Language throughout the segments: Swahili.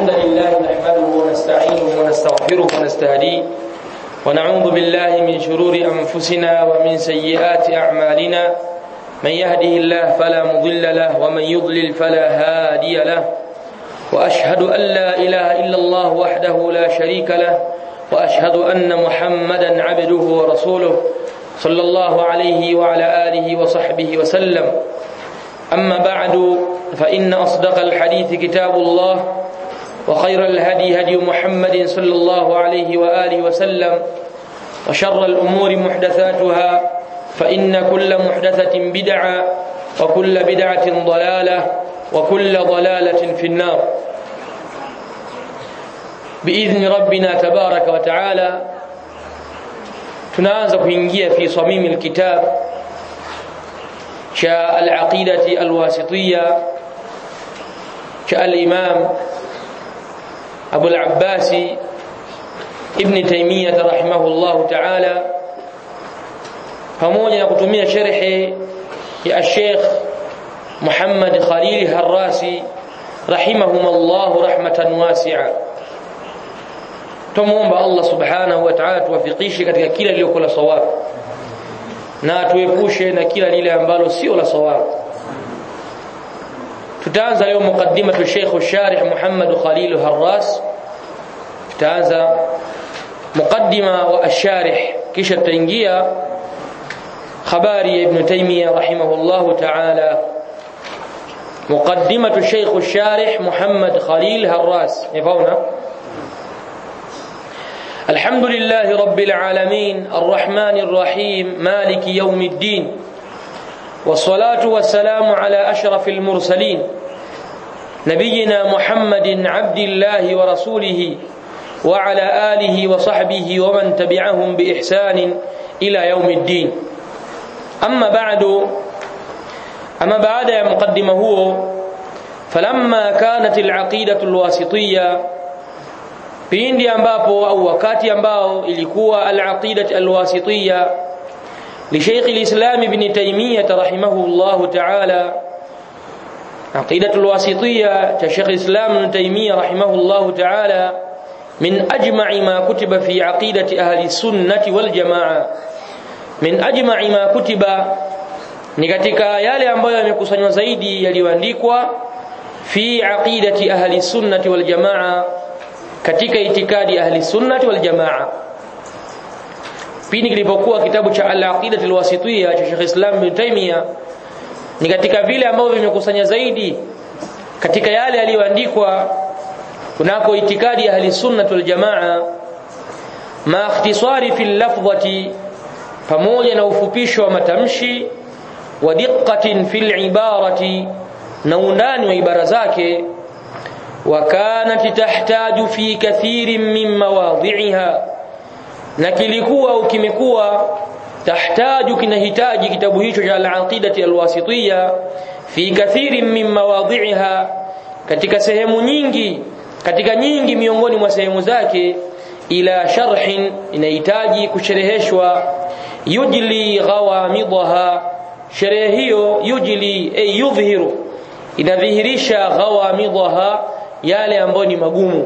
الحمد لله نحمده ونستعينه ونستغفره ونستهديه ونعوذ بالله من شرور أنفسنا ومن سيئات أعمالنا من يهده الله فلا مضل له ومن يضلل فلا هادي له وأشهد أن لا إله إلا الله وحده لا شريك له وأشهد أن محمدا عبده ورسوله صلى الله عليه وعلى آله وصحبه وسلم أما بعد فإن أصدق الحديث كتاب الله وخير الهدي هدي محمد صلى الله عليه وآله وسلم وشر الأمور محدثاتها فإن كل محدثة بدعة وكل بدعة ضلالة وكل ضلالة في النار بإذن ربنا تبارك وتعالى tunaanza kuingia fi samimi alkitab cha alaqidati alwasitiyya cha alimam Abu al-Abbas Ibn Taymiyyah rahimahullah ta'ala pamoja na kutumia sharhi ya Sheikh Muhammad Khalil Harrasi rahimahumullah rahmatan wasi'a tumuomba Allah subhanahu wa ta'ala tuwafikishe katika kila lililo la sawab na tuepushe na kila lile ambalo sio la sawab tutaanza leo mukaddima tu Sheikh Sharih Muhammad Khalil Harras tutaanza mukaddima wa asharih kisha tutaingia habari ya Ibn Taymiyyah rahimahullah ta'ala muqaddimatu Sheikh Sharih Muhammad Khalil Harras yafauna الحمد لله رب العالمين الرحمن الرحيم مالك يوم الدين والصلاة والسلام على أشرف المرسلين نبينا محمد عبد الله ورسوله وعلى آله وصحبه ومن تبعهم بإحسان إلى يوم الدين أما بعد أما بعد يا مقدمة هو فلما كانت العقيدة الواسطية pindi ambapo au wakati ambao ilikuwa al-aqidah al-wasitiyya li Sheikh al-Islam Ibn Taymiyyah rahimahullah ta'ala aqidah al-wasitiyya ta Sheikh al-Islam Ibn Taymiyyah rahimahullah ta'ala min ajma'i ma kutiba fi aqidati ahli sunnati wal jamaa min ajma'i ma kutiba ni katika yale ambayo yamekusanywa zaidi yaliyoandikwa fi aqidati ahli sunnati wal jamaa katika itikadi ahli sunnati wal jamaa pindi kilipokuwa kitabu cha al-aqidah al-wasitiyya cha Sheikh Islam bin Taymiyyah ni katika vile ambavyo vimekusanya zaidi katika yale yaliyoandikwa kunako itikadi ahli sunnati wal jamaa ma ikhtisari fi lafdhati pamoja na ufupisho wa matamshi wa diqqatin fil ibarati na undani wa ibara zake وكانت تحتاج في كثير من مواضعها na kilikuwa au kimekuwa tahtaju kinahitaji kitabu hicho cha al-aqidati al-wasitiyya fi kathirin min mawadhi'iha katika sehemu nyingi katika nyingi miongoni mwa sehemu zake ila sharhin inahitaji kushereheshwa yujli ghawamidaha sherehe hiyo yujli ay yudhhiru inadhihirisha ghawamidaha yale ambayo ni magumu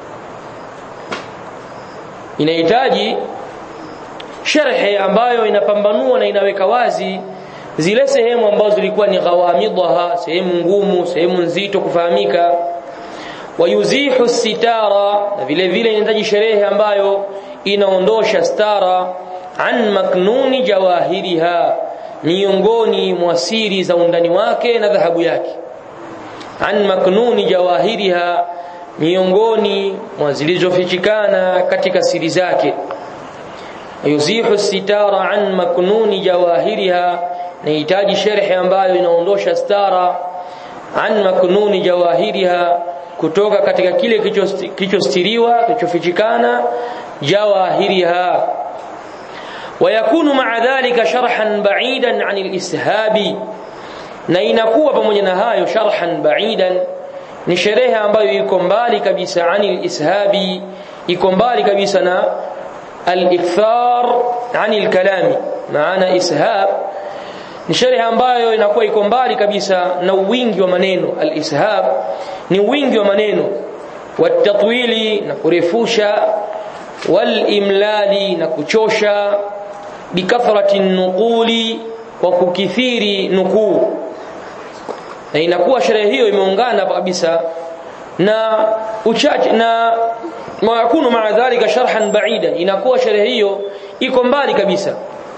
inahitaji sharhe ambayo inapambanua na inaweka wazi zile sehemu ambazo zilikuwa ni ghawamidaha sehemu ngumu sehemu nzito kufahamika wayuzihu sitara na vile vile inahitaji sherehe ambayo inaondosha stara an maknuni jawahiriha miongoni mwa siri za undani wake na dhahabu yake an maknuni jawahiriha miongoni mwa zilizofichikana katika siri zake yuzihu sitara an maknuni jawahiriha nahitaji sharhi ambayo inaondosha stara an maknuni jawahiriha kutoka katika kile kilichostiriwa kilichofichikana jawahiriha ويكون مع ذلك شرحا بعيدا عن الاسهاب na inakuwa pamoja na hayo sharhan ba'idan ni sherehe ambayo iko mbali kabisa anil ishabi iko mbali kabisa na al-ikthar anil kalami maana ishab ni sherehe ambayo inakuwa iko mbali kabisa na wingi wa maneno al-ishab ni wingi wa maneno watatwili na kurefusha walimlali na kuchosha bikathrati nuquli kwa kukithiri nukuu na inakuwa sherehe hiyo imeungana kabisa na uchache na mayakunu maa dhalika sharhan baida inakuwa sherehe hiyo iko mbali kabisa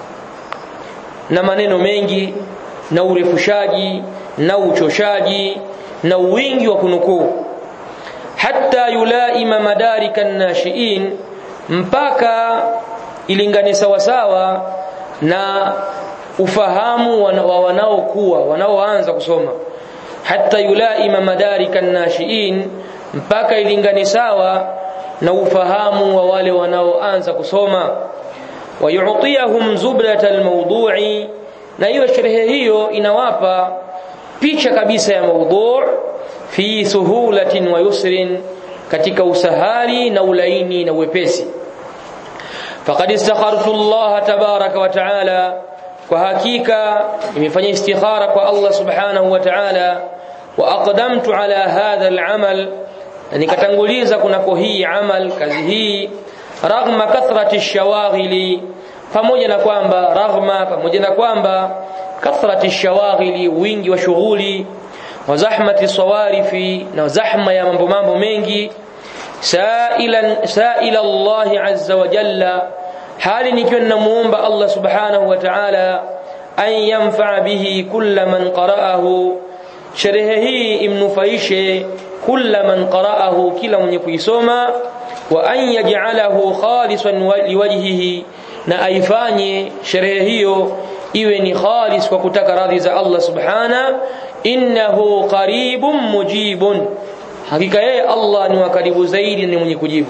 na maneno mengi na urefushaji na uchoshaji na wingi wa kunukuu hatta yulaima madarika nashiin mpaka ilingane sawasawa na ufahamu wa wanaokuwa wanaoanza kusoma hatta yulaima madarika nashiin mpaka ilingane sawa na ufahamu wa wale wanaoanza kusoma wayutiyahum zubrata almawdu'i na hiyo sherehe hiyo inawapa picha kabisa ya maudhu' fi suhulatin wa yusrin katika usahali na ulaini na uwepesi faqad istakhartu Allah tabaraka wa taala kwa hakika nimefanya istikhara kwa Allah subhanahu wa ta'ala wa aqdamtu ala hadha al'amal na nikatanguliza kunako hii amal kazi hii raghma kathrati shawaghili pamoja na kwamba raghma pamoja na kwamba kathrati shawaghili wingi wa shughuli wa zahmati sawarifi na zahma ya mambo mambo mengi sailan saila Allah azza wa jalla hali nikiwa ninamuomba Allah subhanahu wa ta'ala an yanfa bihi kulla man qara'ahu sherehe hii imnufaishe kulla man qara'ahu kila mwenye kuisoma wa an yaj'alahu khalisan liwajhihi na aifanye sherehe hiyo iwe ni khalis kwa kutaka radhi za Allah subhana innahu qaribun mujibun hakika yeye Allah ni wakaribu zaidi ni mwenye kujibu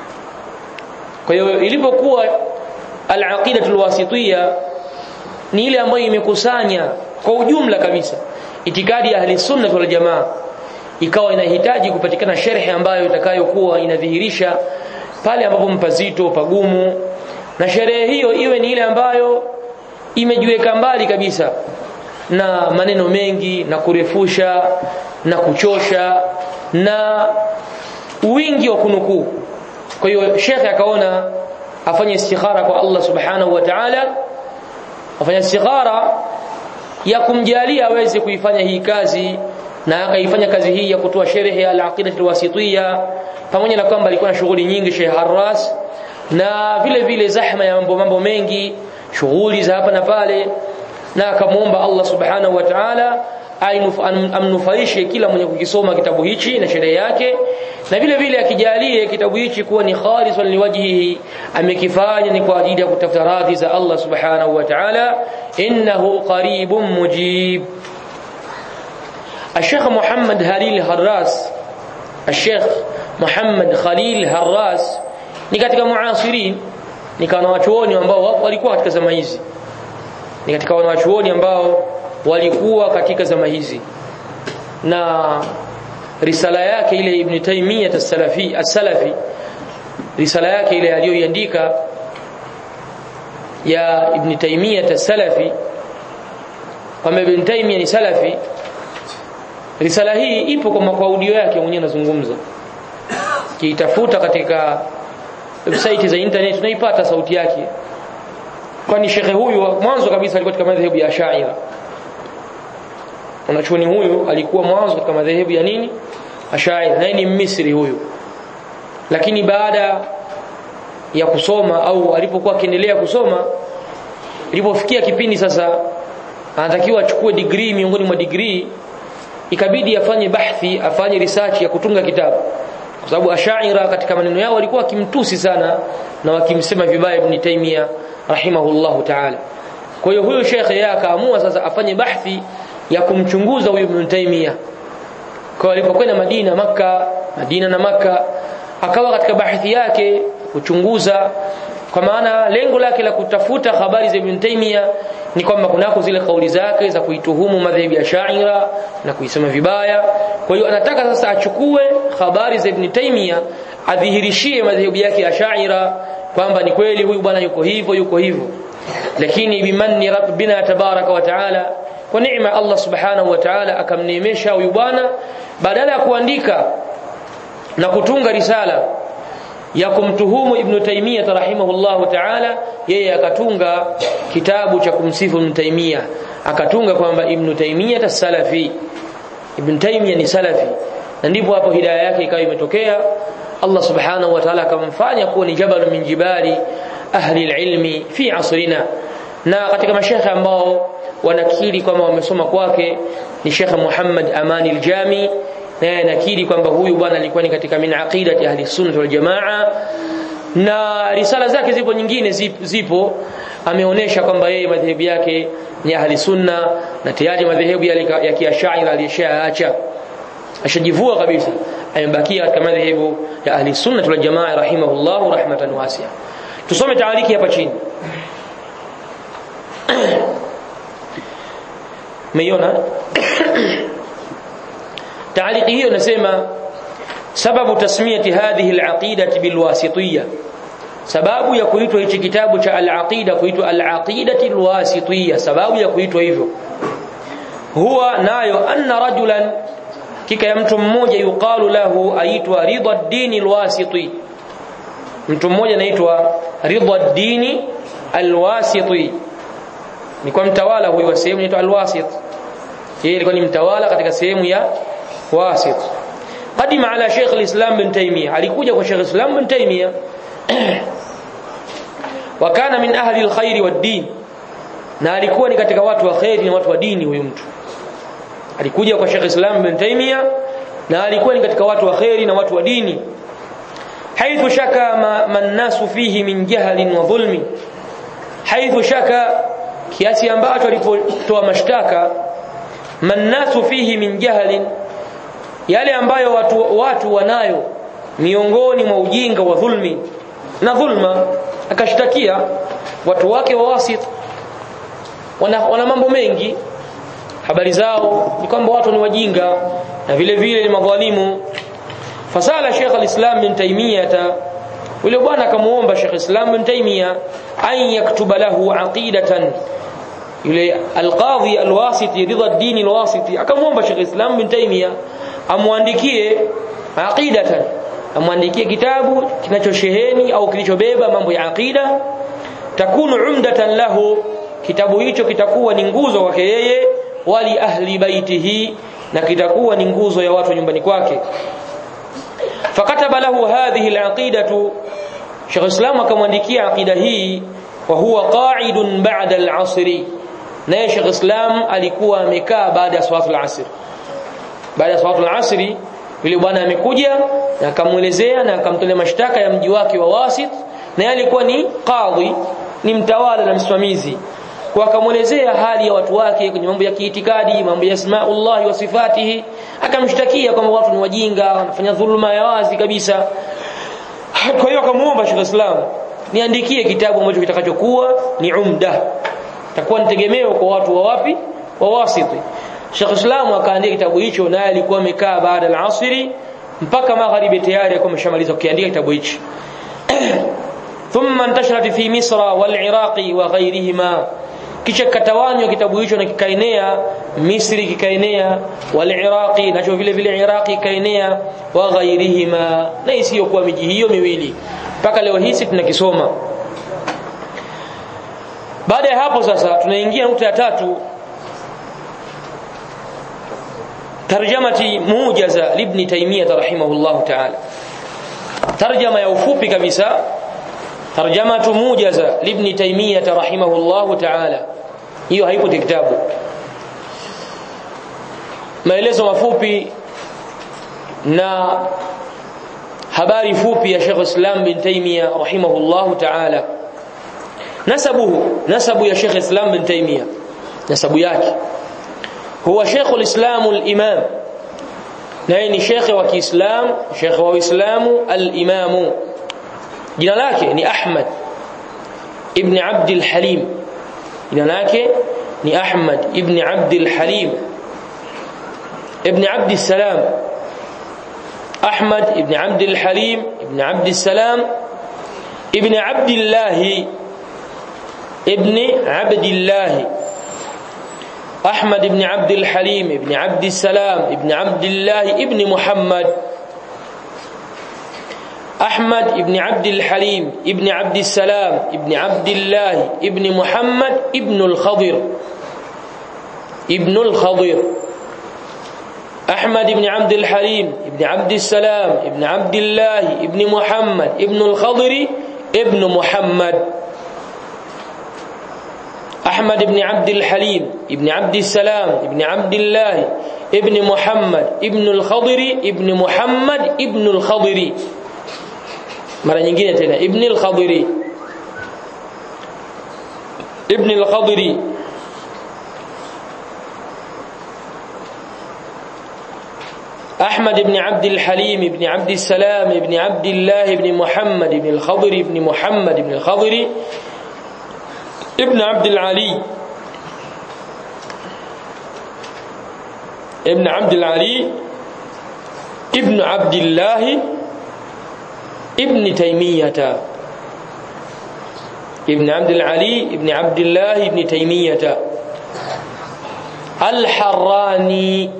kwa hiyo ilipokuwa al-aqidatul wasitiyya ni ile ambayo imekusanya kwa ujumla kabisa itikadi ya ahli sunna wal jamaa ikawa inahitaji kupatikana sherhe ambayo itakayokuwa inadhihirisha pale ambapo mpazito pagumu na sherehe hiyo iwe ni ile ambayo imejiweka mbali kabisa na maneno mengi na kurefusha na kuchosha na wingi wa kunukuu kwa hiyo shekhe akaona afanye istikhara kwa Allah subhanahu wa ta'ala afanye istikhara ya kumjalia aweze kuifanya hii kazi na akaifanya kazi hii ya kutoa sherehe ya al-aqida al-wasitiyya pamoja na kwamba alikuwa na shughuli nyingi Sheikh Harras na vile vile zahma ya mambo mambo mengi shughuli za hapa na pale na akamuomba Allah subhanahu wa ta'ala amnufaishe kila mwenye kukisoma kitabu hichi na sherehe yake na vile vile akijalie kitabu hichi kuwa ni khalisan liwajhihi amekifanya ni kwa ajili ya kutafuta radhi za Allah subhanahu wa ta'ala innahu qaribun mujib الشيخ محمد هليل هراس الشيخ محمد خليل هراس ni katika muasirin ni kana wachuoni ambao walikuwa katika zama hizi ni katika wanawachuoni ambao walikuwa katika zama hizi na risala yake ile Ibn Taymiyyah as-Salafi as-Salafi risala yake ile aliyoiandika ya Ibn Taymiyyah as-Salafi kama Ibn Taymiyyah ni Salafi risala hii ipo kwa audio yake mwenyewe anazungumza kiitafuta katika website za internet tunaipata sauti yake kwani shekhe huyu mwanzo kabisa alikuwa katika madhehebu ya Ash'ari mwanachuoni huyu alikuwa mwanzo katika madhehebu ya nini Ash'ari naye ni Misri huyu lakini baada ya kusoma au alipokuwa akiendelea kusoma ilipofikia kipindi sasa anatakiwa achukue degree miongoni mwa degree ikabidi afanye bahthi afanye research ya kutunga kitabu kwa sababu ashaira katika maneno yao walikuwa wakimtusi sana na wakimsema vibaya ibn Taymiyyah rahimahullahu ta'ala kwa hiyo huyo shekhe yeye akaamua sasa afanye bahthi ya kumchunguza huyu ibn Taymiyyah kwa alipokwenda Madina maka Madina na maka akawa katika bahthi yake kuchunguza kwa maana lengo lake la kutafuta habari za Ibn Taymiyyah ni kwamba kunako zile kauli zake za kuituhumu madhehebu ya Sha'ira na kuisema vibaya kwa hiyo anataka sasa achukue habari za Ibn Taymiyyah adhihirishie madhehebu yake ya Sha'ira kwamba ni kweli huyu bwana yuko hivyo yuko hivyo lakini bimanni rabbina tabaraka wa taala kwa neema Allah subhanahu wa ta'ala akamneemesha huyu bwana badala ya kuandika na kutunga risala ya kumtuhumu Ibn Taymiyyah rahimahullahu ta'ala yeye akatunga kitabu cha kumsifu Ibn Taymiyyah akatunga kwamba Ibn Taymiyyah as-salafi Ibn Taymiyyah ni salafi na ndipo hapo hidayah yake ikawa imetokea Allah subhanahu wa ta'ala akamfanya kuwa ni jabal min jibali ahli ilmi fi asrina na katika mashekhe ambao wanakiri kwamba wamesoma kwake ni Sheikh Muhammad Amani al-Jami naye anakiri kwamba huyu bwana alikuwa ni katika min aqidati ahli sunnah wal jamaa na risala zake zipo nyingine zipo ameonesha kwamba yeye madhehebu yake ni ahli sunna na tayari madhehebu ya kiashaira alishaacha ashajivua kabisa amebakia katika madhehebu ya ahli sunna wal jamaa rahimahullah rahmatan wasi'a tusome taaliki hapa chini meiona taaliki hiyo nasema sababu tasmiyati hadhihi alaqidati bilwasitiyya sababu ya kuitwa hichi kitabu cha alaqida kuitwa alaqidati alwasitiyya sababu ya kuitwa hivyo huwa nayo anna rajulan kika ya mtu mmoja yuqalu lahu aitwa ridha ad-din alwasiti mtu mmoja anaitwa ridha ad-din alwasiti ni kwa mtawala huyu wa sehemu inaitwa alwasit yeye alikuwa ni mtawala katika sehemu ya wasit qadima ala Sheikh al-Islam bin Taymiyyah alikuja kwa Sheikh al-Islam bin Taymiyyah wa kana min ahli al-khair wad-din na alikuwa ni katika watu wa khairi na watu wa dini huyu mtu alikuja kwa Sheikh Islam bin Taymiyyah na alikuwa ni katika watu wa khairi na watu wa dini haithu shaka man nasu fihi min jahlin wa dhulmi haithu shaka kiasi ambacho alipotoa mashtaka mannasu fihi min jahlin yale ambayo watu, watu wanayo miongoni mwa ujinga wa dhulmi na dhulma akashtakia watu wake wa wasit wana, wana mambo mengi habari zao ni kwamba watu ni wajinga na vile vile ni madhalimu fasala Sheikh al-Islam bin Taymiyyah yule bwana akamuomba Sheikh Islam bin Taymiyyah an yaktuba lahu aqidatan yule alqadhi alwasiti ridha ad-din alwasiti akamwomba Sheikh Islam bin Taymiyyah amwandikie aqidatan amwandikie kitabu kinachosheheni au kilichobeba mambo ya aqida takunu umdatan lahu kitabu hicho kitakuwa ni nguzo kwake yeye wali ahli baitihi na kitakuwa ni nguzo ya watu nyumbani kwake fakataba lahu hadhihi alaqidatu Sheikh Islam akamwandikia aqida hii wa huwa qa'idun ba'da al-'asri naye Sheikh Islam alikuwa amekaa baada ya swalatul asr baada ya swalatul asri yule bwana amekuja na akamuelezea na akamtolea mashtaka ya mji wake wa Wasit na alikuwa ni qadhi ni mtawala na msimamizi kwa akamuelezea hali ya watu wake kwenye mambo ya kiitikadi mambo ya asmaullah wa sifatihi akamshtakia kwamba watu ni wajinga wanafanya dhulma ya wazi kabisa kwa hiyo akamuomba Sheikh Islam niandikie kitabu ambacho kitakachokuwa ni umda takuwa nitegemeo kwa watu wa wapi wa wasiti Sheikh Islam akaandika kitabu hicho naye alikuwa amekaa baada al-asri mpaka magharibi tayari alikuwa ameshamaliza kukiandika kitabu hicho thumma intasharat fi misra wal iraqi wa ghayrihima kisha katawanywa kitabu hicho na kikaenea Misri kikaenea wal Iraqi nacho vile vile Iraqi kikaenea wa ghairihima na isiyokuwa miji hiyo miwili mpaka leo hii tunakisoma baada ya hapo sasa tunaingia nukta ya tatu tarjamati mujaza libni taymiyah rahimahullah ta'ala tarjama ya ufupi kabisa tarjamatu mujaza libni taymiyah rahimahullah ta'ala hiyo haipo kitabu maelezo mafupi na habari fupi ya Sheikh Islam bin Taymiyyah rahimahullah ta'ala nasabuhu nasabu ya Sheikh Islam bin Taymiyyah nasabu yake huwa Sheikh al-Islam al-Imam naye ni Sheikh wa Kiislam Sheikh wa Uislamu al-Imam jina lake ni Ahmad ibn Abd al-Halim jina lake ni Ahmad ibn Abd al-Halim ibn Abd salam Ahmad ibn Abd al-Halim ibn Abd salam ibn Abdullah ibn Abdullah أحمد بن عبد الحليم بن عبد السلام بن عبد الله ابن محمد أحمد ابن عبد الحليم ابن عبد السلام ابن عبد الله ابن محمد ابن الخضر ابن الخضر أحمد بن عبد الحليم ابن عبد السلام ابن عبد الله ابن محمد ابن الخضر ابن محمد أحمد بن عبد الحليم ابن عبد السلام ابن عبد الله ابن محمد ابن الخضر ابن محمد ابن الخضر mara nyingine tena ibn al-khadiri ibn al-khadiri أحمد بن عبد الحليم بن عبد السلام بن عبد الله بن محمد بن الخضر بن محمد بن الخضر ابن عبد العلي ابن عبد العلي ابن عبد الله ابن تيمية ابن عبد العلي ابن عبد الله ابن تيمية الحراني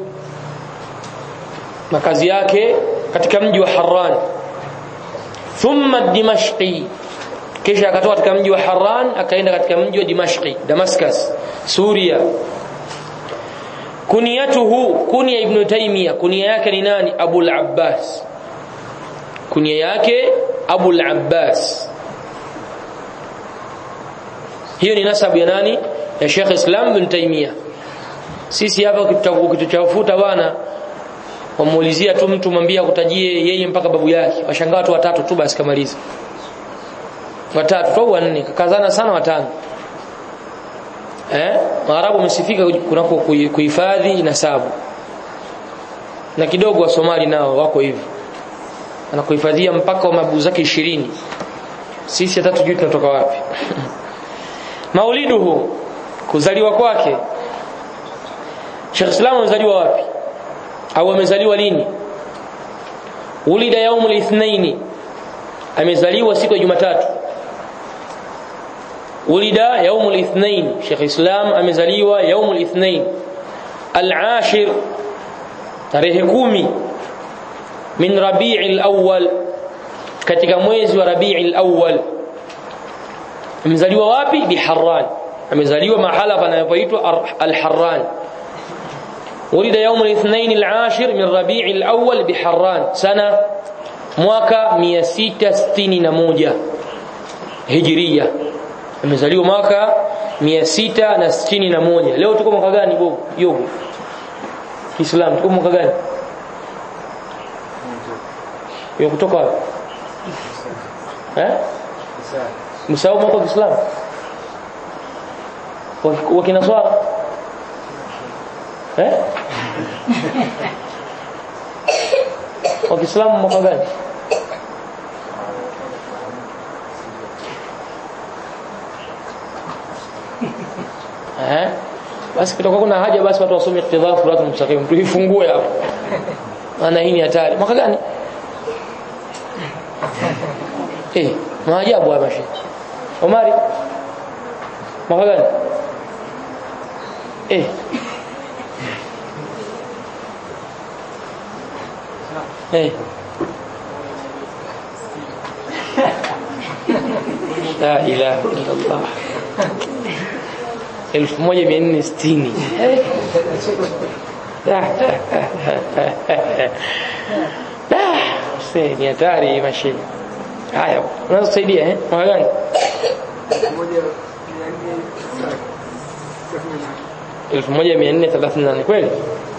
makazi yake katika mji wa Harran thumma Dimashqi kisha akatoka katika mji wa Harran akaenda katika mji wa Dimashqi Damascus Suria kuniyatuhu kunya ibn Taymiyyah kunya yake ni nani Abu al-Abbas kunya yake Abu al-Abbas hiyo ni nasabu ya nani ya Sheikh Islam ibn Taymiyyah sisi hapa ukituchafuta bwana wamuulizia tu mtu mwambie akutajie yeye mpaka babu yake washangaa watu watatu tu basi kamaliza watatu au wanne kakazana sana watano eh Waarabu wamesifika kunako kuhifadhi nasabu na kidogo wa Somali nao wako hivi anakuhifadhia mpaka wa mababu zake 20 sisi hata tujui tunatoka wapi mauliduhu kuzaliwa kwake Sheikh Islam amezaliwa wapi au amezaliwa lini ulida yaumul ithnaini amezaliwa siku ya Jumatatu ulida yaumul ithnain Sheikh Islam amezaliwa yaumul ithnain al-ashir tarehe kumi min Rabi'il awwal katika mwezi wa Rabi'il awwal amezaliwa wapi biharran amezaliwa mahala panapoitwa al-Harran ولد يوم الاثنين العاشر من ربيع الأول بحران سنة mwaka 661 hijiria amezaliwa mwaka 661 leo tuko mwaka gani bogo yogo Islam tuko mwaka gani yo kutoka wapi eh msao mwaka wa Islam wa kinaswara eh wa Kiislamu mwaka gani eh basi kitakuwa kuna haja basi watu wasome iqtidha furat mustaqim tuifungue hapo maana hii ni hatari mwaka gani eh maajabu haya mashi Omari mwaka gani eh eh la ilaha illa Allah 1460 ni hatari mashine haya unaweza kusaidia eh mwaka gani elfu moja mia nne thelathini na nane kweli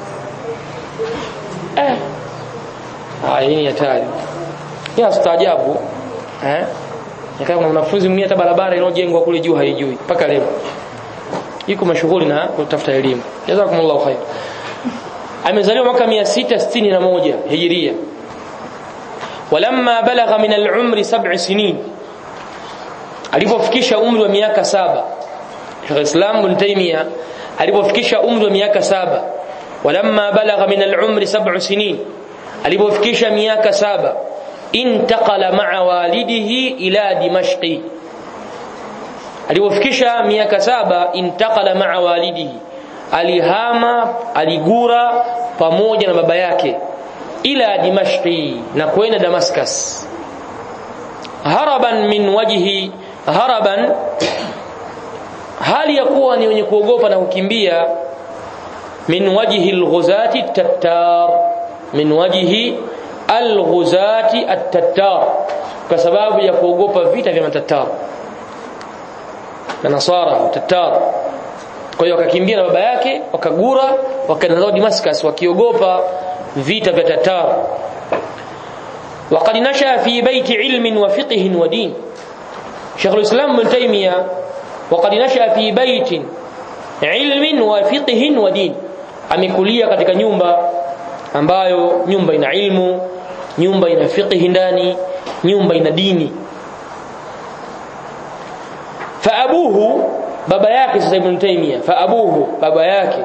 eh haya hii ni hatari ni astaajabu eh Nikaa kuna mwanafunzi mwingine hata barabara inayojengwa kule juu haijui mpaka leo. Yuko mashughuli na kutafuta elimu. Jazakumullahu khair. Amezaliwa mwaka 661 Hijiria. Walamma balagha min al-umri sab'i sinin. Alipofikisha umri wa miaka saba. Sheikh Islam Ibn Taymiyyah alipofikisha umri wa miaka saba. Walamma balagha min al-umri sab'u sinin. Alipofikisha miaka saba intaqala ma'a walidihi ila dimashqi alipofikisha miaka saba intaqala ma'a walidihi alihama aligura pamoja na baba yake ila dimashqi na kwenda damascus haraban min wajhi haraban hali ya kuwa ni wenye kuogopa na kukimbia min wajhi alghuzati tattar min wajhi alghuzati at-tattar kwa sababu ya kuogopa vita vya matattar na nasara tattar kwa hiyo wakakimbia na baba yake wakagura wakaenda zao Damascus wakiogopa vita vya tattar وقد نشأ في بيت علم وفقه ودين شيخ الإسلام ابن تيمية وقد نشأ في بيت علم وفقه ودين amekulia katika nyumba ambayo nyumba ina ilmu nyumba ina fiqh ndani nyumba ina dini fa abuhu baba yake sasa ibn taymiya fa abuhu baba yake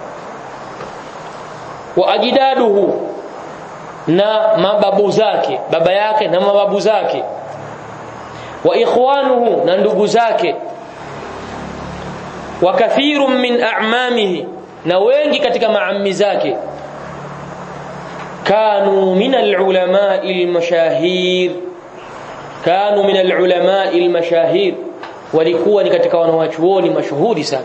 wa ajdaduhu na mababu zake baba yake na mababu zake wa ikhwanuhu na ndugu zake wa kathirun min a'mamihi na wengi katika maammi zake kanu min alulama almashahir kanu min alulama almashahir walikuwa ni katika wanawachuoni mashuhuri sana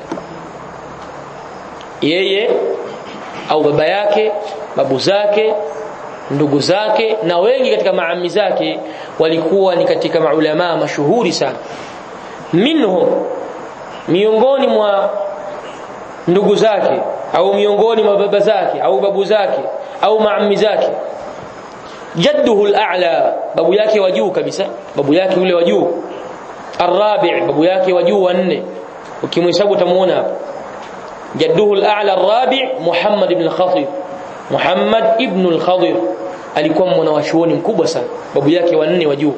yeye au baba yake babu zake ndugu zake na wengi katika maami zake walikuwa ni katika maulama mashuhuri sana minhum miongoni mwa ndugu zake au miongoni mwa baba zake au babu zake au maami zake jadduhu al-a'la babu yake wa juu kabisa babu yake yule wa juu arabi' babu yake wa juu wa nne ukimhesabu utamuona hapa jadduhu al-a'la arabi' Muhammad ibn al-Khatib Muhammad ibn al-Khadir alikuwa mwanachuoni mkubwa sana babu yake wa nne wa juu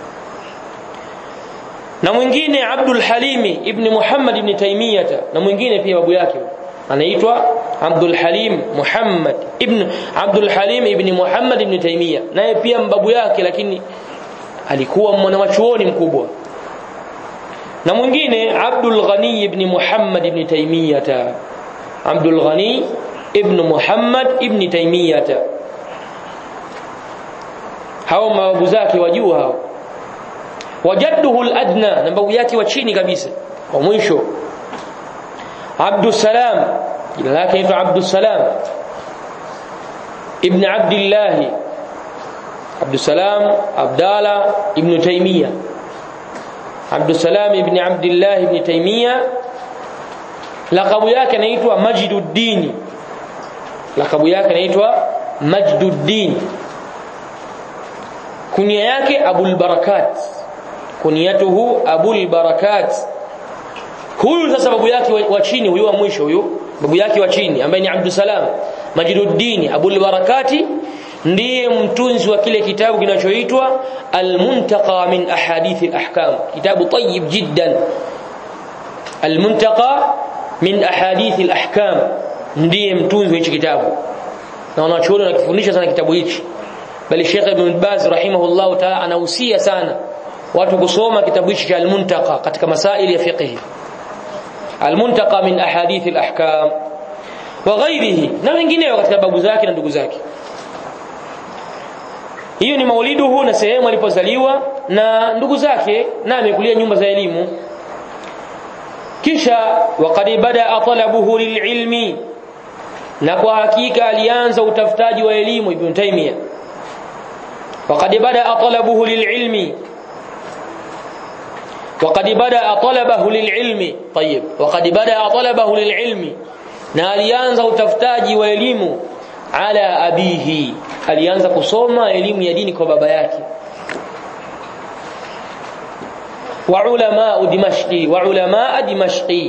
na mwingine Abdul Halimi ibn Muhammad ibn Taymiyah na mwingine pia babu yake anaitwa Abdul Halim Muhammad ibn Abdul Halim ibn Muhammad ibn Taymiyah naye pia babu yake lakini alikuwa mwanachuoni mkubwa na mwingine Abdul Ghani ibn Muhammad ibn Taymiyah Abdul Ghani ibn Muhammad ibn Taymiyah hao mababu zake wa juu hao wajadduhu al-adna na babu yake wa chini kabisa wa mwisho Abdus Salam jina lake ni Abdus Salam ibn Abdullah Abdus Salam Abdala ibn Taymiyah Abdus Salam ibn Abdullah ibn Taymiyah lakabu yake inaitwa Majduddin lakabu yake inaitwa Majduddin kunia yake Abul Barakat kuniyatuhu Abul Barakat huyu sasa babu yake wa chini huyu wa mwisho huyu babu yake wa chini ambaye ni Abdul Salam Majduddin Abul Barakati ndiye mtunzi wa kile kitabu kinachoitwa Al-Muntaqa min Ahadith al-Ahkam kitabu tayyib jiddan Al-Muntaqa min Ahadith al-Ahkam ndiye mtunzi wa hichi kitabu na wanachuoni wanakifundisha sana kitabu hichi bali Sheikh Ibn Baz rahimahullah ta'ala anahusia sana watu kusoma kitabu hichi cha Al-Muntaqa katika masaili ya fiqh Al-Muntaqa min ahadith al-ahkam wa ghairihi na wengineo katika babu zake na ndugu zake hiyo ni mauliduhu na sehemu alipozaliwa na ndugu zake na amekulia nyumba za elimu kisha waqad bada talabuhu lililmi na kwa hakika alianza utafutaji wa elimu Ibn Taymiyyah وقد بدا طلبه للعلم وقد بدا طلبه للعلم طيب وقد بدا طلبه للعلم na alianza utafutaji wa elimu ala abihi alianza kusoma elimu ya dini kwa baba yake wa ulama dimashqi wa ulama dimashqi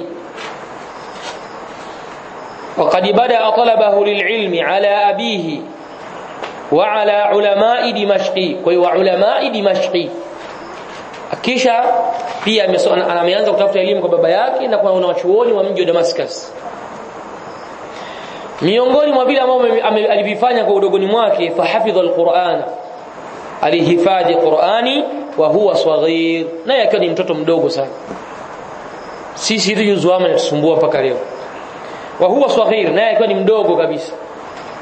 وقد بدا طلبه للعلم على ابيه وعلى علماء دمشق kwa wa ulama dimashqi kisha pia ameanza kutafuta elimu kwa baba yake na kwa wanachuoni wa mji wa Damascus miongoni mwa vile ambavyo alivifanya kwa udogoni mwake fahafidha alquran alihifadhi qurani wa huwa saghir naye akiwa ni mtoto mdogo sana sisi hizi juzuama inatusumbua mpaka leo wa huwa saghir naye akiwa ni mdogo kabisa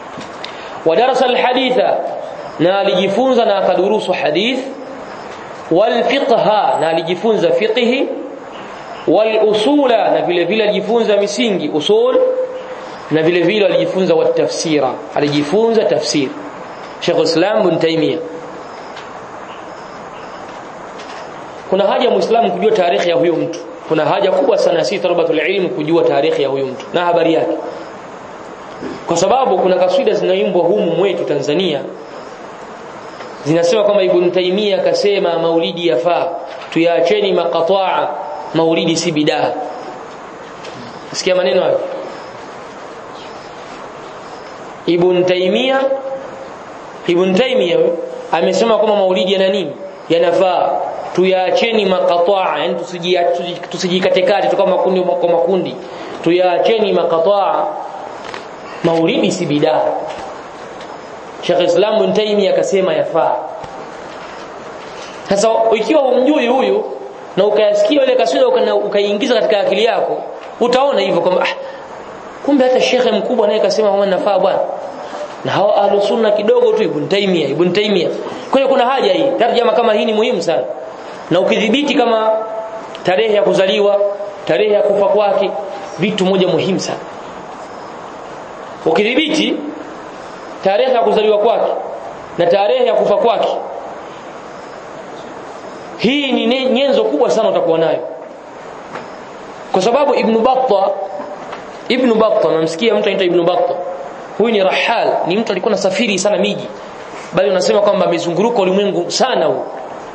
wa darasa alhaditha na alijifunza na akadurusu hadith wal fiqha na alijifunza fiqhi wal usula na vile vile alijifunza misingi usul na vile vile alijifunza wa tafsira alijifunza tafsir Sheikh Islam bin Taymiyyah kuna haja muislamu kujua tarehe ya huyo mtu kuna haja kubwa sana si tarabatul ilm kujua tarehe ya huyo mtu na habari yake kwa sababu kuna kaswida zinaimbwa humu mwetu Tanzania zinasema kwamba Ibn Taymiyyah akasema maulidi yafaa tuyaacheni maqataa maulidi si bidaa sikia maneno hayo Ibn Taymiyyah Ibn Taymiyyah amesema kwamba maulidi yana nini yanafaa tuyaacheni maqataa yani tusijikatekate tu kama makundi kwa makundi tuyaacheni maqataa maulidi si bidaa Sheikh Islam Ibn Taymiyyah akasema yafaa sasa ikiwa umjui huyu na ukayasikia ile kaswida ukaingiza katika akili yako utaona hivyo kwamba ah, kumbe hata shekhe mkubwa naye kasema kwamba nafaa bwana na hao ahlu sunna kidogo tu Ibn Taymiyyah Ibn Taymiyyah kwa hiyo kuna haja hii tarjama kama hii ni muhimu sana na ukidhibiti kama tarehe ya kuzaliwa tarehe ya kufa kwake vitu moja muhimu sana ukidhibiti tarehe ya kuzaliwa kwake na tarehe ya kufa kwake hii ni nyenzo kubwa sana utakuwa nayo kwa sababu ibn Battah ibn Battah namsikia mtu anaitwa ibn Battah huyu ni rahal ni mtu alikuwa nasafiri sana miji bali unasema kwamba amezunguruka ulimwengu sana huu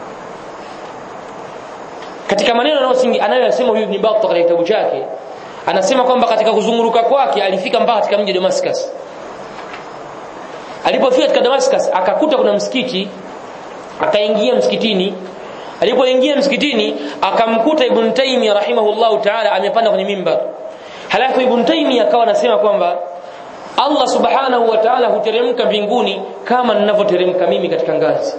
katika maneno anayoyasema huyu ibn Battah katika kitabu chake anasema kwamba katika kuzunguruka kwake alifika mpaka katika mji wa Damascus alipofika katika Damascus akakuta kuna msikiti akaingia msikitini alipoingia msikitini akamkuta Ibn Taymiyyah rahimahullahu ta'ala amepanda kwenye mimbar halafu Ibn Taymiyyah akawa anasema kwamba Allah subhanahu wa ta'ala huteremka mbinguni kama ninavyoteremka mimi katika ngazi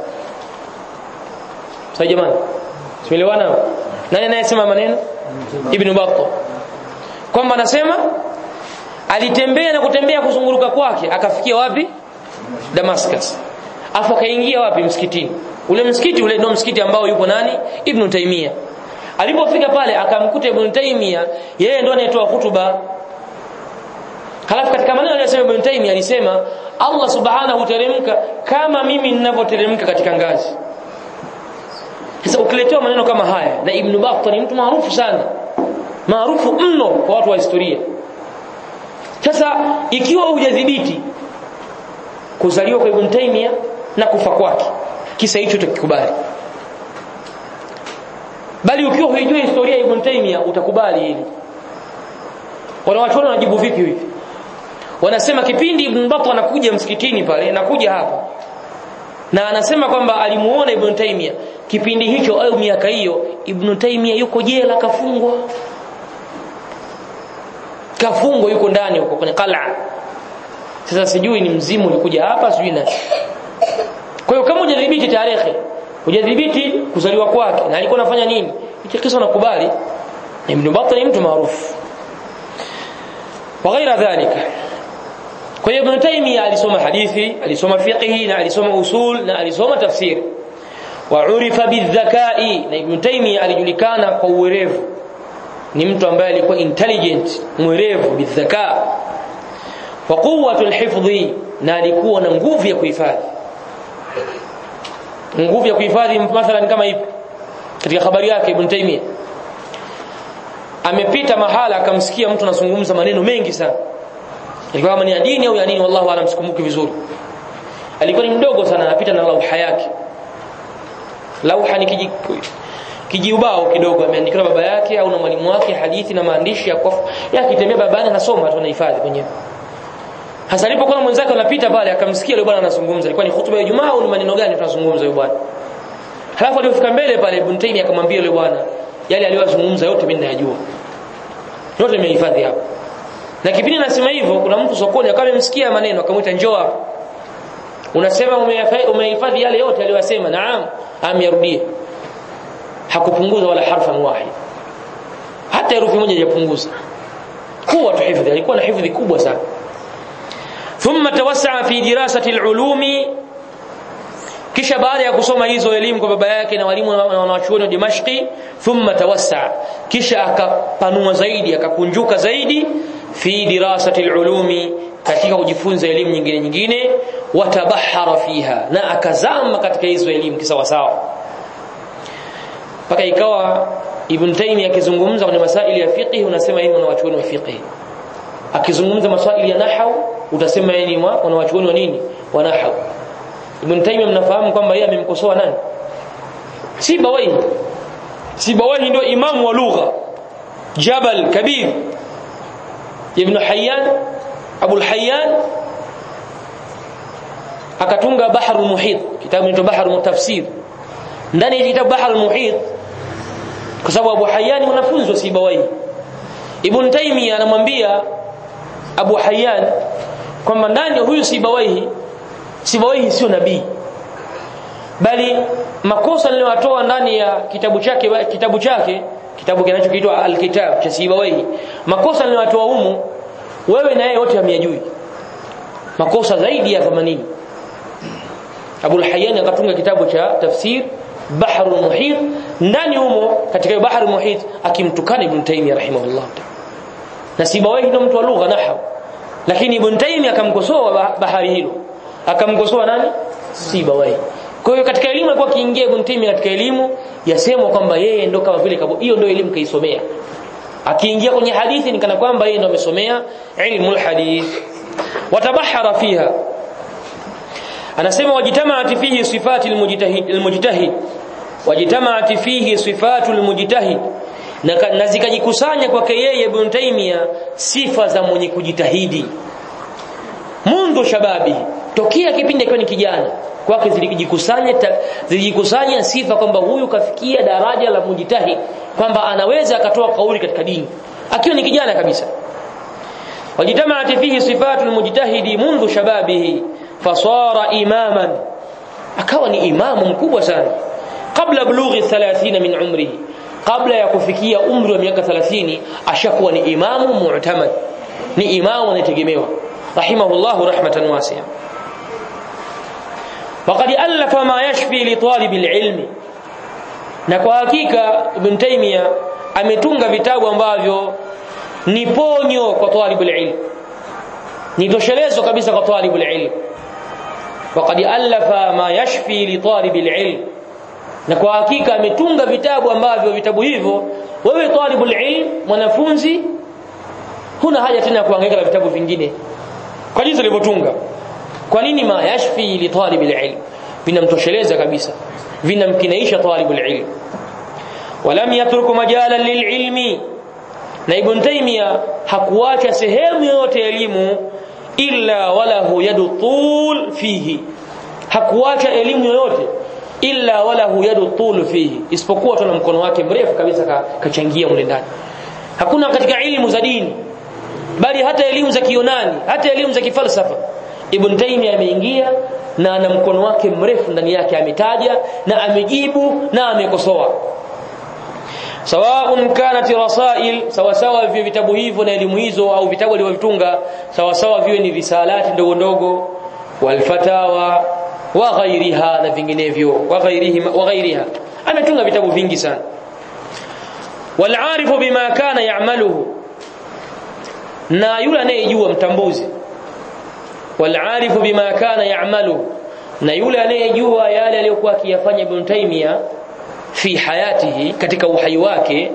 sasa jamani tumeelewana nani anayesema maneno Ibn Battah kwamba anasema alitembea na kutembea kuzunguruka kwake akafikia wapi Damascus afu akaingia wapi msikitini ule msikiti ule ndio msikiti ambao yupo nani Ibn Taymiyyah alipofika pale akamkuta Ibn Taymiyyah yeye ndo anayetoa hutuba halafu katika maneno aliyosema Ibn Taymiyyah alisema Allah subhanahu teremka kama mimi ninavyoteremka katika ngazi sasa ukiletewa maneno kama haya na Ibn Battah ni mtu maarufu sana maarufu mno kwa watu wa historia sasa ikiwa hujadhibiti kuzaliwa kwa Ibn Taymiyyah na kufa kwake kisa hicho utakikubali bali ukiwa huijua historia ya Ibn Taymiyyah utakubali hili wanawachuoni wanajibu vipi hivi wanasema kipindi Ibn Battah anakuja msikitini pale anakuja hapa na anasema kwamba alimuona Ibn Taymiyyah kipindi hicho au miaka hiyo Ibn Taymiyyah yuko jela kafungwa kafungwa yuko ndani huko kwenye qala sasa sijui ni mzimu ulikuja hapa sijui na kwa hiyo kama hujadhibiti tarehe hujadhibiti kuzaliwa kwake na alikuwa anafanya nini hicho kisa unakubali Ibn Battah ni mtu maarufu وغير ذلك kwa hiyo Ibn Taymiyyah alisoma hadithi alisoma fiqhi na alisoma usul na alisoma tafsir wa urifa bidhakai na Ibn Taymiyyah alijulikana kwa uwerevu ni mtu ambaye alikuwa intelligent mwerevu bidhaka wa quwwatul hifdhi na alikuwa na nguvu ya kuhifadhi nguvu ya kuhifadhi mathalan kama ipi katika habari yake Ibn Taymiyyah amepita mahala akamsikia mtu anazungumza maneno mengi sana ilikuwa kama ni ya dini au ya nini wallahu alam sikumbuki vizuri alikuwa ni mdogo sana anapita na lauha yake lauha ni kiji kijiubao kidogo ameandikiwa baba yake au na mwalimu wake hadithi na maandishi ya kwa yakitembea babani anasoma tu anahifadhi mwenyewe hasa alipokuwa mwenzake anapita pale akamsikia yule bwana anazungumza ilikuwa ni hutuba ya Ijumaa au ni maneno gani tunazungumza yule bwana halafu alipofika mbele pale Ibn Taymiyyah akamwambia yule bwana yale aliyozungumza yote mimi nayajua yote nimehifadhi hapo na kipindi nasema hivyo kuna mtu sokoni akawa amemsikia maneno akamwita njoo hapo unasema umehifadhi yale yote aliyosema naam amyarudie hakupunguza wala harfa wahid hata herufi moja hajapunguza kuwa tuhifadhi alikuwa na hifadhi kubwa sana thumma tawassaa fi dirasati alulumi kisha baada ya kusoma hizo elimu kwa baba yake na walimu na wanachuoni wa Dimashqi thumma tawassa kisha akapanua zaidi akakunjuka zaidi fi dirasati alulumi katika kujifunza elimu nyingine nyingine watabahara fiha na akazama katika hizo elimu kisawasawa mpaka ikawa Ibn Taymiyyah akizungumza kwenye masaili ya fiqh unasema yeye ni wanachuoni wa fiqh akizungumza masaili ya nahwu utasema yeye ni wanachuoni wa nini wa nahwu Ibn Taymiyyah mnafahamu kwamba yeye amemkosoa nani Sibawayhi Sibawayhi ndio imamu wa lugha Jabal Kabir Ibn Hayyan Abu al-Hayyan akatunga Bahrul Muhit kitabu kinaitwa Bahrul Tafsir ndani ya kitabu Bahrul Muhit kwa sababu Abu Hayyan mwanafunzi wa Sibawayhi Ibn Taymiyyah anamwambia Abu Hayyan kwamba ndani huyu Sibawayhi Sibawayhi sio nabii bali makosa niliyotoa ndani ya kitabu chake kitabu chake kitabu kinachoitwa Al-Kitab cha Sibawayhi makosa niliyotoa humu wewe na yeye wote hamyajui makosa zaidi ya 80 Abu Hayyan akatunga kitabu cha tafsir Bahrul Muhit ndani humo katika Bahrul Muhit akimtukana Ibn Taymiyyah rahimahullah na Sibawayhi ndio mtu wa lugha nahwu lakini Ibn Taymiyyah akamkosoa bahari hilo akamkosoa nani Sibawayhi kwa hiyo katika elimu alikuwa akiingia Ibn Taymiyyah katika elimu yasemwa kwamba yeye ndo kama vile hiyo ndio elimu kaisomea akiingia kwenye hadithi ni kana kwamba yeye ndo amesomea ilmu alhadith watabahara fiha anasema wajitamaat fihi sifati almujtahid almujtahid wajitamaat fihi sifatu almujtahid na, na zikajikusanya kwake yeye Ibn Taymiyyah sifa za mwenye kujitahidi mundu shababi tokea kipindi akiwa ni kijana kwake zilijikusanya zilijikusanya sifa kwamba huyu kafikia daraja la mujtahid kwamba anaweza akatoa kauli katika dini akiwa ni kijana kabisa wajitamaat fihi sifatu almujtahidi mundu shababihi fasara imaman akawa ni imamu mkubwa sana kabla bulughi 30 min umrihi kabla ya kufikia umri wa miaka 30 ashakuwa ni imamu mu'tamad ni imamu anayetegemewa rahimahullahu rahmatan wasi'a وقد ألف ما يشفي لطالب العلم na kwa hakika Ibn Taymiyyah ametunga vitabu ambavyo ni ponyo kwa talibul ilm ni toshelezo kabisa kwa talibul ilm وقد ألف ما يشفي لطالب العلم na kwa hakika ametunga vitabu ambavyo vitabu hivyo wewe talibul ilm mwanafunzi huna haja tena kuhangaika na vitabu vingine kwa jinsi alivyotunga kwa nini ma yashfi li talib alilm vinamtosheleza kabisa vinamkinaisha talib alilm walam yatruku majalan lililmi na ibn taymiya hakuacha sehemu yoyote elimu illa walahu yadu tul fihi hakuacha elimu yoyote illa walahu yadu tul fihi isipokuwa tuna mkono wake mrefu kabisa kachangia mle ndani hakuna katika elimu za dini bali hata elimu za kionani hata elimu za kifalsafa Ibn Taymiyyah ameingia na ana mkono wake mrefu ndani yake ametaja na amejibu na amekosoa sawaun kanat rasail sawa sawa vile vitabu hivyo na elimu hizo au vitabu alivyovitunga sawa sawa viwe ni risalati ndogo ndogo walfatawa wa ghairiha na vinginevyo wa ghairihi wa ghairiha ametunga vitabu vingi sana walarifu bima kana ya'maluhu na yule anayejua mtambuzi walarifu bima kana ya'malu na yule anayejua yale aliyokuwa akiyafanya Ibn Taymiyyah fi hayatihi katika uhai wake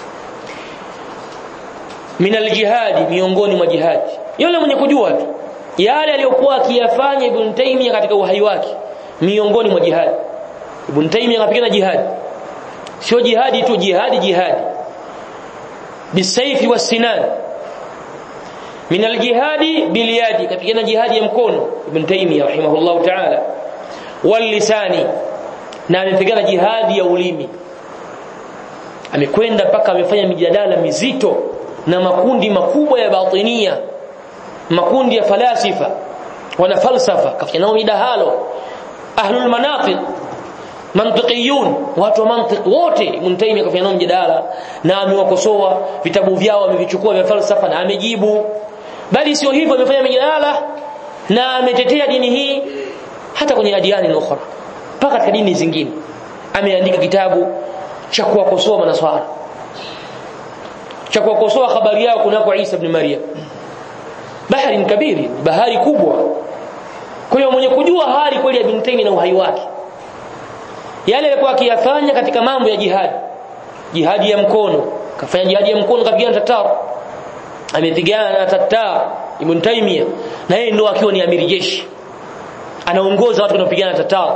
min aljihadi miongoni mwa jihadi yule mwenye kujua tu yale aliyokuwa akiyafanya Ibn Taymiyyah katika uhai wake miongoni mwa jihadi Ibn Taymiyyah anapigana jihadi sio jihadi tu jihadi jihadi bisayfi wasinan min aljihadi bilyadi kapigana jihadi ya mkono ibn taymiyyah rahimahullah ta'ala wal lisani na amepigana jihadi ya ulimi amekwenda mpaka amefanya mijadala mizito na makundi makubwa ya batinia makundi ya falasifa wana falsafa kafanya nao midahalo ahlul manatiq mantiqiyun watu wa mantiq wote Ibn Taymiyyah kafanya nao mjadala na amewakosoa vitabu vyao amevichukua vya falsafa na amejibu bali sio hivyo amefanya mijadala na ametetea dini hii hata kwenye adiani ukhra mpaka katika dini zingine ameandika kitabu cha kuwakosoa manaswara cha kuwakosoa habari yao kunako Isa ibn Maryam bahari kabiri bahari kubwa kwa hiyo mwenye kujua hali kweli ya Ibn Taymiyyah na uhai wake yale alikuwa akiyafanya katika mambo ya jihad jihadi ya mkono kafanya jihadi ya mkono kapigana Tatar amepigana na Tatar Ibn Taymiyyah na yeye ndio akiwa ni amiri jeshi anaongoza watu wanaopigana Tatar